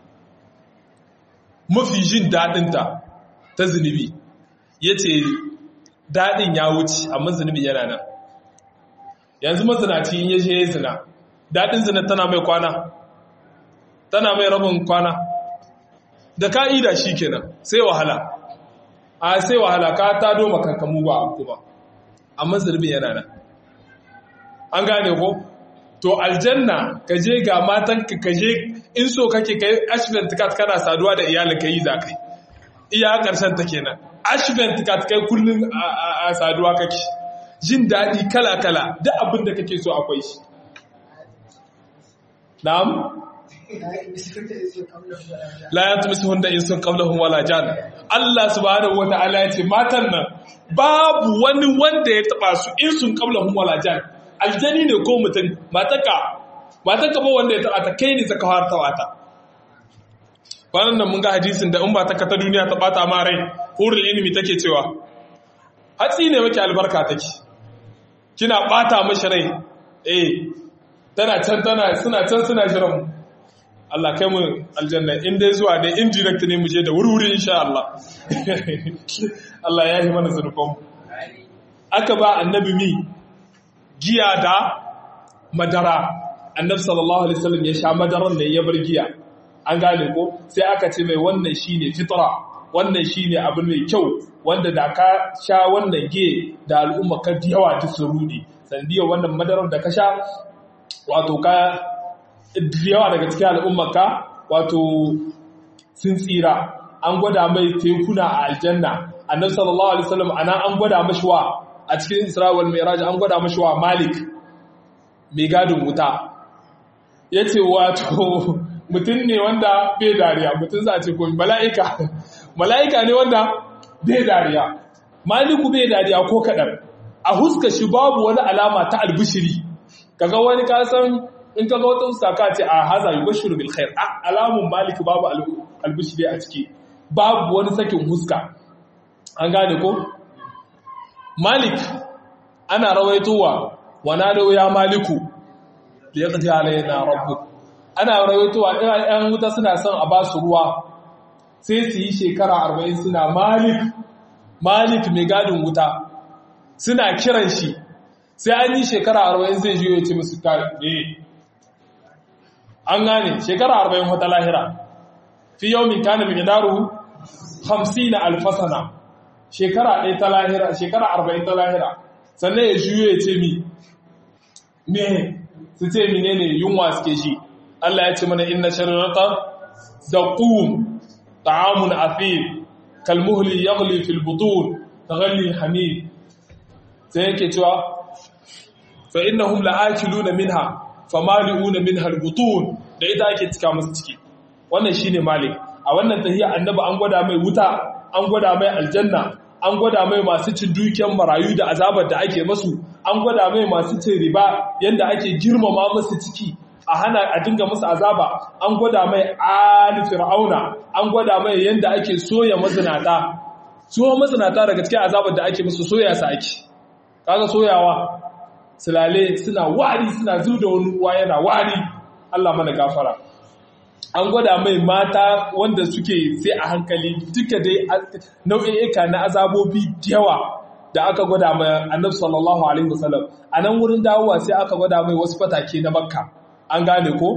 mafi jin dadin ta ta zunubi yace dadin ya wuce amma zunubi yana nan yanzu mazinaci in yaje ya zina dadin zina tana mai kwana tana mai rabin kwana da ka'ida shikenan sai wahala a sai wahala ka ta doma kankamu ba abu ba amma zunubi yana nan an gane ko to aljanna ka je ga matanka ka je in so kake kai ashvent kat kana saduwa da iyalin ka yi za kai iya karshen ta kenan ashvent kat kai kullun a saduwa kake jin daɗi kala kala duk abin da kake so akwai shi na'am la yatmisuhunna insun qablahum wala jan Allah subhanahu wataala ya ce matan nan babu wani wanda ya taba su insun qablahum wala jan aljani ne ko mutum mataka mataka ba wanda ya taba ta kai ne saka har tawata wannan nan mun ga hadisin da in ba ta ta duniya ta bata ma rai hurul ilmi take cewa hatsi ne maki albarka take kina bata mashi rai eh tana can tana suna can suna jiran mu Allah kai mu aljanna in dai zuwa dai indirect ne mu je da wuri-wuri insha Allah Allah ya yi mana zurfin aka ba annabi mi giya da madara annabi sallallahu alaihi wasallam ya sha madaran ne ya bar giya an gane ko sai aka ce mai wannan shine fitra wannan shine abu mai kyau wanda da ka sha wannan giya da al'umma ka yawa ta surudi sandiyar wannan madarar da ka sha wato ka yawa daga cikin al'ummaka wato sun tsira an gwada mai tekuna a aljanna annabi sallallahu alaihi wasallam ana an gwada mashi wa a cikin isra'il mi'raj an gwada mashi wa malik mai gadin wuta yace wato mutum ne wanda bai dariya mutum za a ce ko mala'ika mala'ika ne wanda bai dariya maliku bai dariya ko kadan a huska shi babu wani alama ta albishiri kaga wani kasan in ka ga wata saka ce a haza yi bashiru bil khair a alamun malik babu albishiri a ciki babu wani sakin huska an gane ko malik ana rawaitowa wana da ya maliku da ya kaji alayna rabbu ana rawaitowa ɗan wuta suna son a ba su ruwa sai su yi shekara arba'in suna malik malik mai gadin wuta suna kiran shi sai an yi shekara arba'in zai jiyo ya ce musu ne an gane shekara arba'in wata lahira fi yau min kana mai daru hamsin na alfasana shekara ɗaya ta lahira shekara arba'in ta lahira sannan ya juyo ya ce mi me su ce mine ne yunwa suke shi Allah ya ce mana inna sharirata da ƙum ta'amun afir kalmuhli yaghli fil butun taghalli hamid sai yake cewa fa innahum la'akiluna minha famali'una minha al-butun da ita ake cika musu ciki wannan shine malik a wannan tahiyya annabi an gwada mai wuta an gwada mai aljanna an gwada mai masu cin dukiyar marayu da azabar da ake masu an gwada mai masu cin riba yanda ake girmama musu ciki a hana a dinga musu azaba an gwada mai ali fir'auna an gwada mai yanda ake soya mazinata so mazinata daga cikin azabar da ake musu soya su ake kaga soyawa sulale suna wari suna zu da wani ruwa yana wari Allah mana gafara an gwada mai mata wanda suke sai a hankali duka dai nau'i'ika na azabobi yawa da aka gwada mai annabi sallallahu alaihi wasallam a nan wurin dawowa sai aka gwada mai wasu fatake na makka an gane ko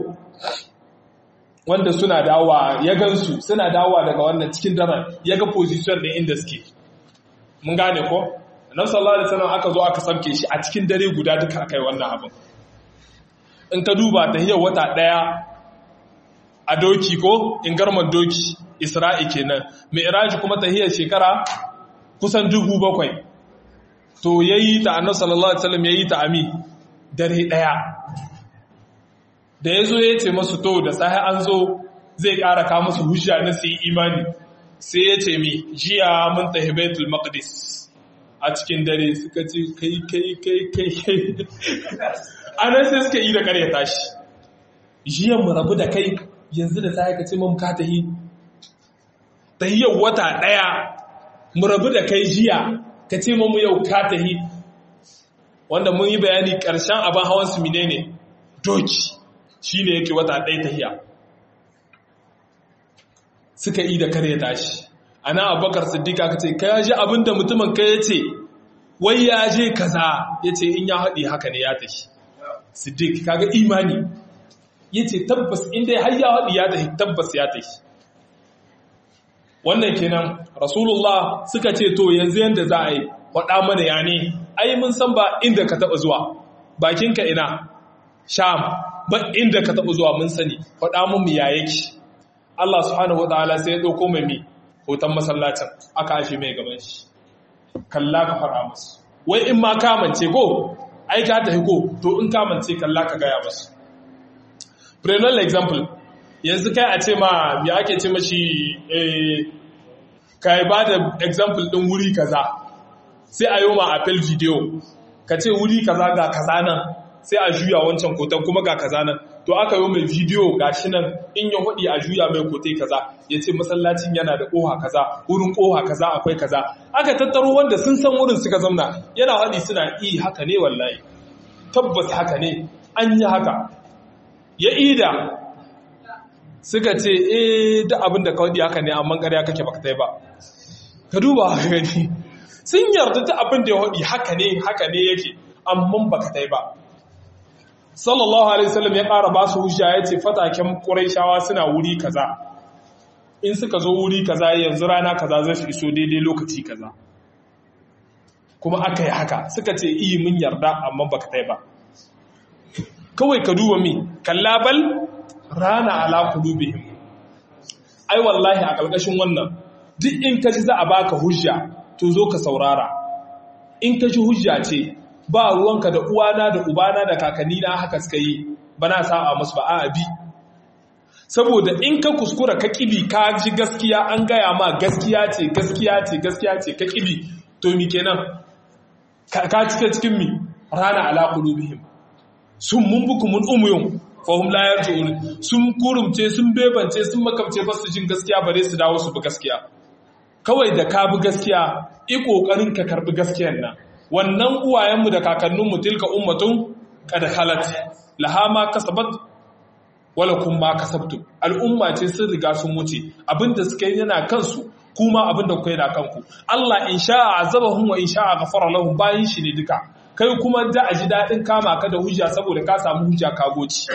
wanda suna dawowa ya gansu suna dawowa daga wannan cikin daren ya ga position ɗin inda suke mun gane ko annabi sallallahu alaihi wasallam aka zo aka samke shi a cikin dare guda duka akai wannan abin in ka duba ta hiyar wata daya a doki ko in garman doki isra'i kenan mi'raji kuma tahiyar shekara kusan dubu bakwai to yayi ta annabi sallallahu alaihi wasallam yayi ta ami dare daya da yazo ya ce masu to da sai an zo zai ƙara ka musu hujja na su yi imani sai ya ce mi jiya mun tafi baitul maqdis a cikin dare suka ce kai kai kai kai kai anan sai suka yi da ƙarya tashi jiya mu rabu da kai yanzu da sai ka ce mun ka tahi tahiyar wata ɗaya mu rabu da kai jiya ka ce mu yau ka tahi wanda mun yi bayani ƙarshen abin hawan su ne doki shine yake wata ɗaya tahiya suka yi da kare tashi ana abubakar siddiqa ka ce ka ji abinda mutumin ka ya ce wai ya je kaza ya ce in ya haɗi haka ne ya tashi siddiq kaga imani ya ce tabbas inda har ya haɗi ya tashi tabbas ya tashi wannan kenan rasulullah suka ce to yanzu yanda za a yi waɗa mana ya ne ai mun san ba inda ka taɓa zuwa bakinka ina sham ba inda ka taɓa zuwa mun sani faɗa mun ya yake Allah subhanahu wa ta'ala sai ya ɗauko mai mi hoton masallacin aka ashe mai gaban shi kalla ka faɗa musu wai in ma kamance ko ai ka tafi ko to in kamance kalla ka gaya musu prenal example yanzu kai a ce ma ya ake ce mashi ka ba da example ɗin wuri kaza sai a yi ma apple video ka ce wuri kaza ga kaza nan sai a juya wancan kotan kuma ga kaza nan to aka yi mai bidiyo gashi nan in ya hudi a juya mai kote kaza ya ce masallacin yana da koha kaza wurin koha kaza akwai kaza aka tattaro wanda sun san wurin suka zamna yana hadi suna i haka ne wallahi tabbas haka ne an yi haka ya ida suka ce eh da abin da ka hudi haka ne amma ƙarya kake baka tai ba ka duba haka gani sun yarda ta abin da ya hudi haka ne haka ne yake amma baka tai ba sallallahu alaihi wasallam ya ƙara ba su hujja ya ce fataken ƙuraishawa suna wuri kaza in suka zo wuri kaza yanzu rana kaza zai su iso daidai lokaci kaza kuma aka yi haka suka ce iyi mun yarda amma baka tai ba kawai ka duba mi kallabal rana ala qulubihim ai wallahi a ƙarƙashin wannan duk in ka ji za a baka hujja to zo ka saurara in ka ji hujja ce ba ruwanka da uwana da ubana da kakanni na haka suka yi ba na sa'a musu ba a bi saboda in ka kuskura ka kibi ka ji gaskiya an gaya ma gaskiya ce gaskiya ce gaskiya ce ka kibi to mi kenan ka cika cikin mi rana ala qulubihim sun mun buku mun umuyun fahum la yarji'un sun kurumce sun bebance sun makamce ba su jin gaskiya bare su dawo su bi gaskiya kawai da ka bi gaskiya i kokarin ka karbi gaskiyar nan wannan uwayenmu da kakanninmu tilka ummatun kad halat laha ma kasabat wala kun ma kasabtu al'umma ce sun riga sun wuce abinda suka yi yana kansu kuma abinda kuka yi na kanku Allah in sha'a azabahum wa in sha'a ghafara lahum bayin shi ne duka kai kuma da a ji dadin kama ka da hujja saboda ka samu hujja ka goci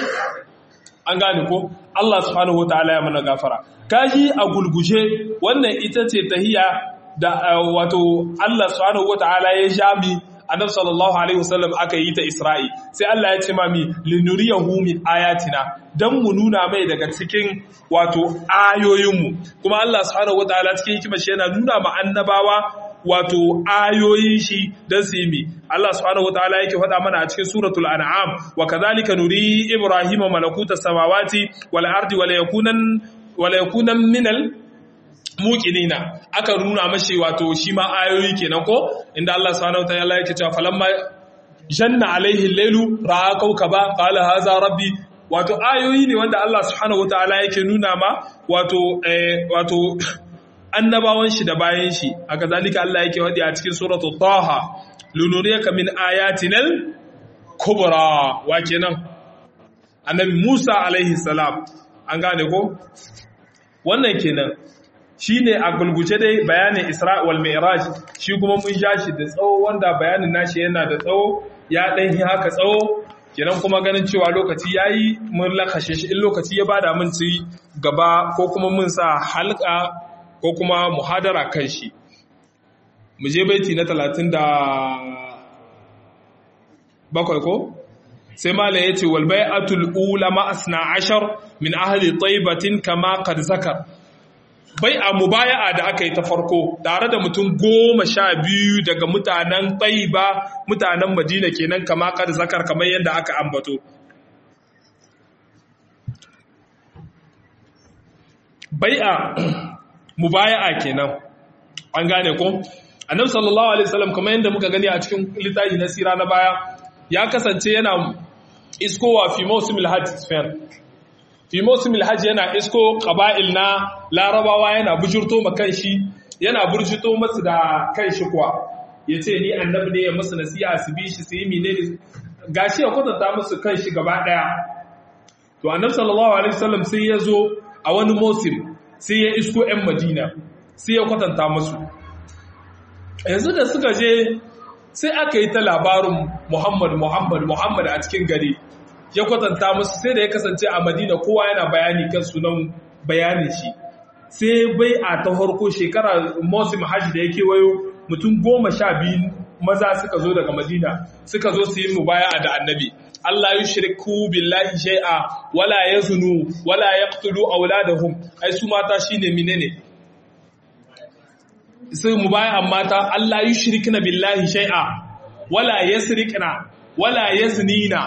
an gane ko Allah subhanahu wataala ya mana gafara kaji a gulguje wannan ita ce tahiya da wato Allah subhanahu wataala ya jami annabi sallallahu alaihi wasallam aka yi ta Isra'i sai Allah ya ce ma mi linuriyahu min ayatina dan mu nuna mai daga cikin wato ayoyinmu kuma Allah subhanahu wataala cikin hikimar shi yana nuna ma annabawa wato ayoyin shi dan su yi mi Allah subhanahu wataala yake faɗa mana a cikin suratul an'am wa kadhalika nuri ibrahima malakuta samawati wal ardi wala yakunan wala yakunan minal muqinina aka nuna mashi wato shi ma ayoyi kenan ko inda Allah subhanahu wataala yake cewa falamma janna alaihi al-lailu ra'a kawkaba qala hadha rabbi wato ayoyi ne wanda Allah subhanahu wataala yake nuna ma wato eh, wato annabawan shi da bayan shi haka zalika Allah yake wadi a cikin suratul taha lunuriyaka min ayatinal kubra wa kenan annabi Musa alaihi salam an gane ko wannan kenan shi ne a gulguce dai bayanin Isra wal Mi'raj shi kuma mun ja shi da tsawo wanda bayanin nashi yana da tsawo ya ɗan yi haka tsawo kenan kuma ganin cewa lokaci yayi mun lakashe shi in lokaci ya bada mun ci gaba ko kuma mun sa halka ko kuma muhadara kan shi mu je baiti na talatin da bakwai ko sai malam yace wal bai'atul ula ma asna ashar min ahli taibatin kama qad zakar bai a mubaya'a da aka yi ta farko tare da mutum goma sha biyu daga mutanen taiba mutanen madina kenan kama qad zakar kamar yadda aka ambato bai'a mubaya'a kenan an gane ko annabi sallallahu alaihi wasallam kamar yadda muka gani a cikin littafi na sira na baya ya kasance yana iskowa fi mawsimil hajj fair fi mawsimil hajj yana isko qaba'il na larabawa yana bujurto ma kanshi yana burjito masu da kanshi kuwa yace ni annabi ne ya musu nasiha su bi shi su yi menene gashi ya kwatanta musu kanshi gaba daya to annabi sallallahu alaihi wasallam sai ya zo a wani mosim sai ya isko 'yan madina sai ya kwatanta musu yanzu da suka je sai aka yi ta labarin muhammad muhammad muhammad a cikin gari ya kwatanta musu sai da ya kasance a madina kowa yana bayani kan sunan bayanin shi sai bai a ta harko shekara mosim hajji da ya kewayo mutum goma sha biyu maza suka zo daga madina suka zo su yi mubaya da annabi Allah yi shirku billahi shai'a wala ya zunu wala ya ƙtulu auladahum ai su mata shi ne menene sai mu bayan mata Allah yi shirkina billahi shai'a wala ya sirikina wala ya zinina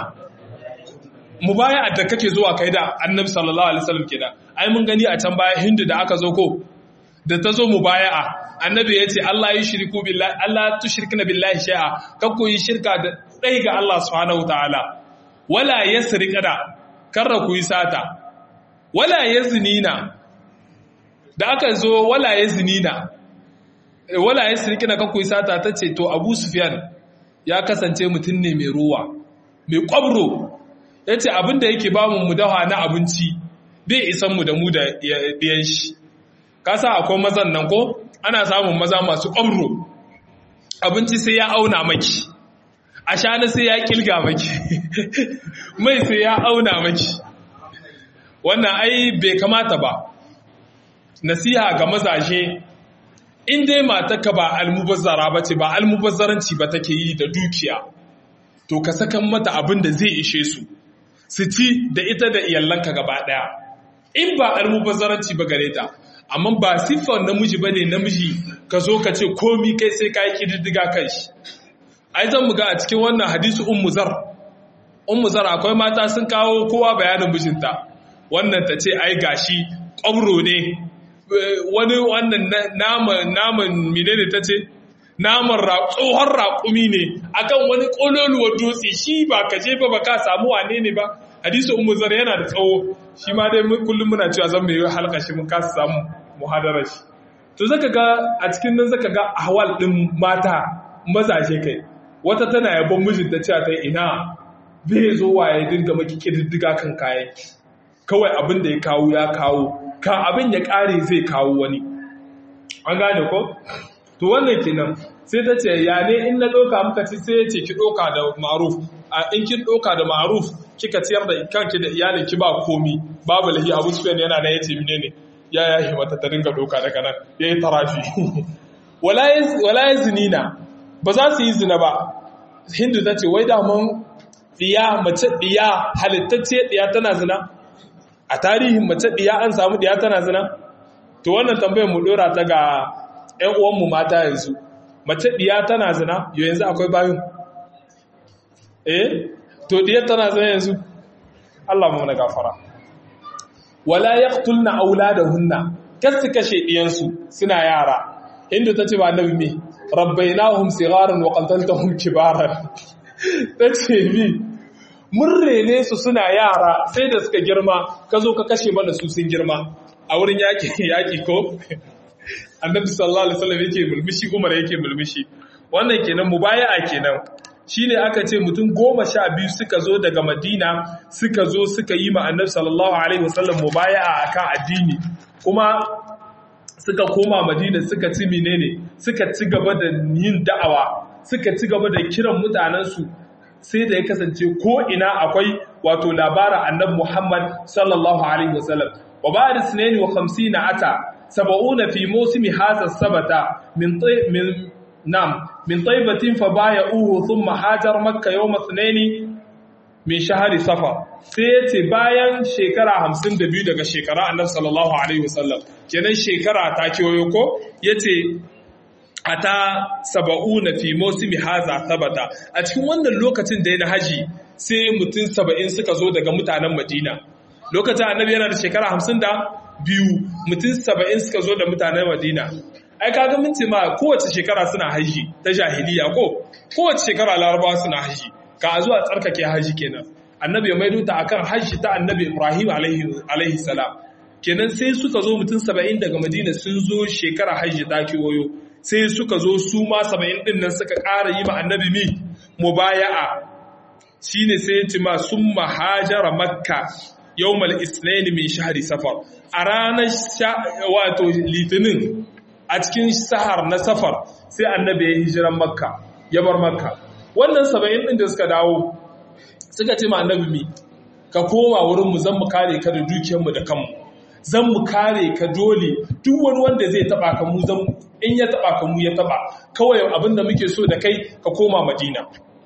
mu baya da kake zuwa kai da annabi sallallahu alaihi wasallam kenan ai mun gani a can baya hindu da aka zo ko da ta zo mu baya'a annabi ya ce Allah yi shirku billahi Allah tushrikna billahi shai'a kakku yi shirka da ɗai ga Allah subhanahu ta'ala wala ya sirikada karra ku yi sata wala ya zinina da aka zo wala ya zinina wala ya sirikina kan ku yi sata ta ce to abu sufyan ya kasance mutum ne mai ruwa mai kwabro ya ce abinda yake ba mu dawa na abinci bai isan mu da mu da ɗiyan shi kasa akwai mazan nan ko ana samun maza masu kwabro abinci sai ya auna maki a shana sai ya kilga maki mai sai ya auna maki wannan ai bai kamata ba nasiha ga mazaje in dai matarka ba almubazzara ba ce ba almubazzaranci ba take yi da dukiya to ka sakan mata abin da zai ishe su su ci da ita da iyalanka gaba daya in ba almubazzaranci ba gare ta amma ba siffar namiji ba ne namiji ka zo ka ce komi kai sai ka yi ƙididdiga kan shi ai zan mu ga a cikin wannan hadisi ummu zar ummu zar akwai mata sun kawo kowa bayanin mijinta wannan ta ce ai gashi ƙwabro ne wani wannan naman naman menene ta ce naman tsohon raƙumi ne akan wani ƙololuwar dutse shi ba ka je ba ba ka samu wane ne ba hadisi ummu zar yana da tsawo shi ma dai kullum muna cewa zan mai halka shi mun kasa samu muhadarar shi to zaka ga a cikin nan zaka ga ahwal din mata mazaje kai wata tana yabon mijinta cewa ta ina bai zo waye dinga maki kididdiga kan kayan kawai abin da ya kawo ya kawo ka abin ya kare zai kawo wani an gane ko to wannan kenan sai ta ce ya ne in na ɗauka muka ci sai ya ce ki ɗauka da maruf a in kin ɗauka da maruf kika ciyar da kanki da iyalin ki ba komi babu lahi abu sufyan yana da yace mine ne ya ya himata ta dinga ɗauka daga nan ya yi tarafi wala ya zinina ba za su yi zina ba hindu ta ce wai daman ɗiya mace ɗiya halittacce ɗiya tana zina a tarihin mace ɗiya an samu ɗiya tana zina to wannan tambayar mu ɗora ta ga ‘yan uwanmu mata yanzu mace ɗiya tana zina yau yanzu akwai bayan eh to ɗiya tana zina yanzu Allah mu na gafara wala yaqtulna auladahunna kasu kashe ɗiyansu suna yara inda ta ce ba nabi me rabbainahum sigharan wa qataltahum kibaran tace bi mun rene su suna yara sai da suka girma ka zo ka kashe mana su sun girma a wurin yaki yaki ko annabi sallallahu alaihi wasallam yake mulmushi umar yake mulmushi wannan kenan mubaya'a kenan shine aka ce mutum goma sha biyu suka zo daga madina suka zo suka yi ma annabi sallallahu alaihi wasallam mubaya'a akan addini kuma suka koma madina suka ci menene suka ci gaba da yin da'awa suka ci gaba da kiran mutanensu sai da ya kasance ko ina akwai wato labara annabi Muhammad sallallahu alaihi wasallam wa ba'da sunaini wa 50 ata sab'una fi mawsimi hadha sabata min min nam min taybatin fa bay'uhu thumma hajar makkah yawm ithnaini min shahari safar sai ya ce bayan shekara hamsin da biyu daga shekara annabi sallallahu alaihi wasallam kenan shekara ta kewayo ko ya ce a ta saba'u na fi mosimi haza sabata a cikin wannan lokacin da ya na haji sai mutum saba'in suka zo daga mutanen madina lokacin annabi yana da shekara hamsin da biyu mutum saba'in suka zo da mutanen madina ai kaga mun ce ma kowace shekara suna haji ta jahiliya ko kowace shekara larabawa suna haji ka zuwa tsarkake haji kenan annabi ya maido ta akan haji ta annabi ibrahim alaihi salam kenan sai suka zo mutum saba'in daga madina sun zo shekara haji ta kewayo sai suka zo su ma saba'in din nan suka ƙara yi ma annabi mi mubaya'a shine sai ya ce ma sun mahajara makka yawmal isnain min shahri safar a ranar wato litinin a cikin sahar na safar sai annabi ya hijiran makka ya bar makka wannan saba'in ɗin da suka dawo suka ce ma annabi mi ka koma wurinmu zan mu kare ka da dukiyarmu da kanmu zan mu kare ka dole duk wani wanda zai taba ka mu zan in ya taba ka mu ya taba kawai abin da muke so da kai ka koma madina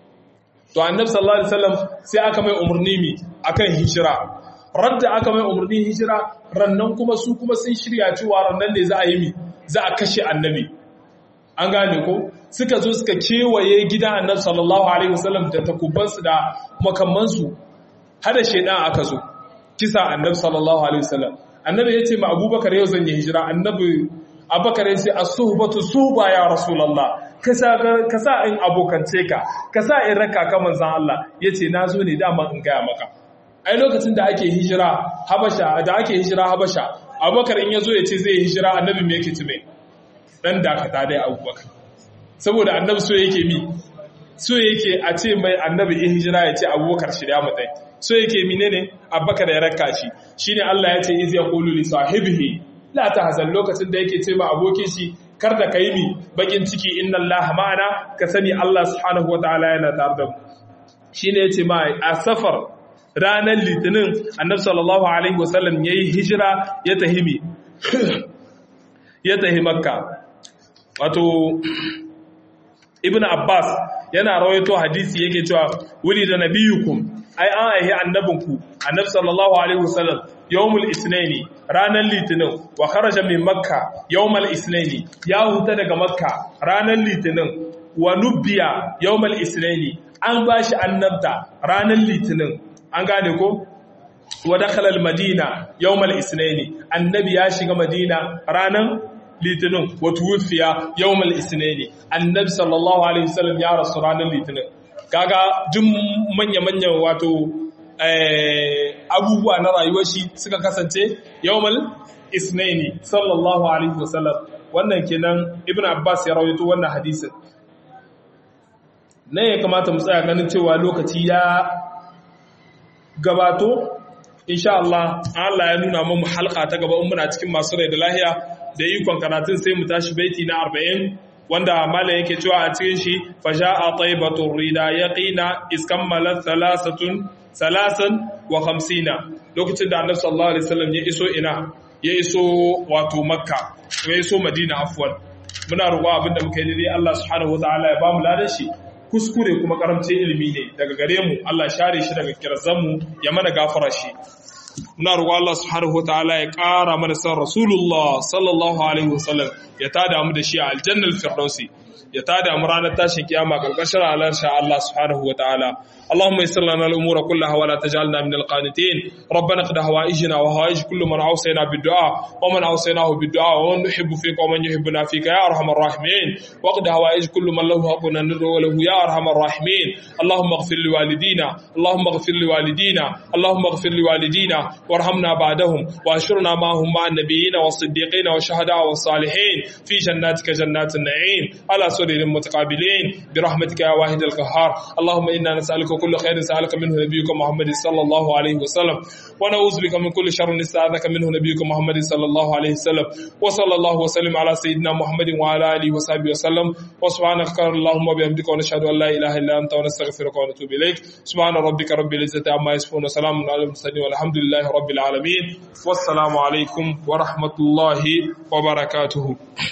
to annabi sallallahu alaihi wasallam sai aka mai umarni mi akan hijira radda aka mai umarni hijira rannan kuma su kuma sun shirya cewa rannan ne za a yi mi za a kashe annabi an gane ko suka zo suka kewaye gidan annabi sallallahu alaihi wasallam da takubansu da makamansu hada shedan aka zo kisa annabi sallallahu alaihi wasallam annabi ya ce ma abubakar yau zan yi hijira annabi abubakar ya ce as-suhbatu suhba ya rasulullah ka sa in abokance ka ka sa in raka ka manzon Allah yace na zo ne dama in gaya maka ai lokacin da ake hijira habasha da ake hijira habasha abubakar in ya zo ya ce zai hijira annabi me yake tume dan dakata dai abubakar saboda annabi so yake mi so yake a ce mai annabi in hijira ya ce abubakar shirya mutai so yake menene abubakar ya raka shi shine Allah ya ce iz yaqulu li sahibihi la tahzan lokacin da yake ce ma abokin shi kar da kai mi bakin ciki inna Allah ma'ana ka sani Allah subhanahu wataala yana tare da mu shine yace ma a safar ranar litinin annabi sallallahu alaihi wasallam yayi hijira ya tahimi ya tahi makka wato ibn abbas yana rawaito hadisi yake cewa wuli da nabiyukum ai an aihi annabinku annabi sallallahu alaihi wasallam yawmul isnaini ranar litinin wa kharaja min makka yawmal isnaini ya huta daga makka ranar litinin wa nubbiya yawmal isnaini an bashi annabta ranar litinin an gane ko wa dakhala al madina yawmal isnaini annabi ya shiga madina ranar litinin wata wufiya yawmal isnani annabi sallallahu alaihi wasallam ya rasu ranar litinin kaga jin manya-manyan wato abubuwa na rayuwar shi suka kasance yawmal isnani sallallahu alaihi wasallam wannan kenan ibn abbas ya rawaito wannan hadisin ne ya kamata mu tsaya ganin cewa lokaci ya gabato insha Allah Allah ya nuna mu halka ta gaba in muna cikin masu rai da lahiya da ikon karatun sai mu tashi baiti na arba'in wanda mala yake cewa a cikin shi fasha'a taibatun rida ya ƙina iskammala salasatun salasan wa hamsina lokacin da annabi sallallahu alaihi wasallam ya iso ina ya iso wato makka ya iso madina afwan muna roƙo abinda muka yi dai Allah subhanahu wataala ya bamu ladan shi kuskure kuma karamcin ilimi ne daga gare mu Allah share shi daga kirzan mu ya mana gafara shi muna roƙo Allah subhanahu wataala ya ƙara mana san Rasulullah sallallahu alaihi wasallam ya tada mu da shi a aljannal firdausi ya tada mu ranar tashin kiyama karkashin alarsha Allah subhanahu wataala اللهم يسر لنا الامور كلها ولا تجعلنا من القانتين ربنا قد هوائجنا وهوائج كل من اوصينا بالدعاء ومن اوصيناه بالدعاء ومن نحب فيك ومن يحبنا فيك يا ارحم الراحمين وقد هوائج كل من له حق ندعو وله يا ارحم الراحمين اللهم اغفر لوالدينا اللهم اغفر لوالدينا اللهم اغفر لوالدينا وارحمنا بعدهم واشرنا معهم مع النبيين والصديقين والشهداء والصالحين في جناتك جنات النعيم على سرر متقابلين برحمتك يا واحد القهار اللهم انا نسالك كل خير سألك منه نبيك محمد صلى الله عليه وسلم ونعوذ بك من كل شر استعاذك منه نبيك محمد صلى الله عليه وسلم وصلى الله وسلم على سيدنا محمد وعلى اله وصحبه وسلم وسبحانك اللهم وبحمدك ونشهد ان لا اله الا انت ونستغفرك ونتوب اليك سبحان ربك رب العزه عما يصفون وسلام على المرسلين والحمد لله رب العالمين والسلام عليكم ورحمه الله وبركاته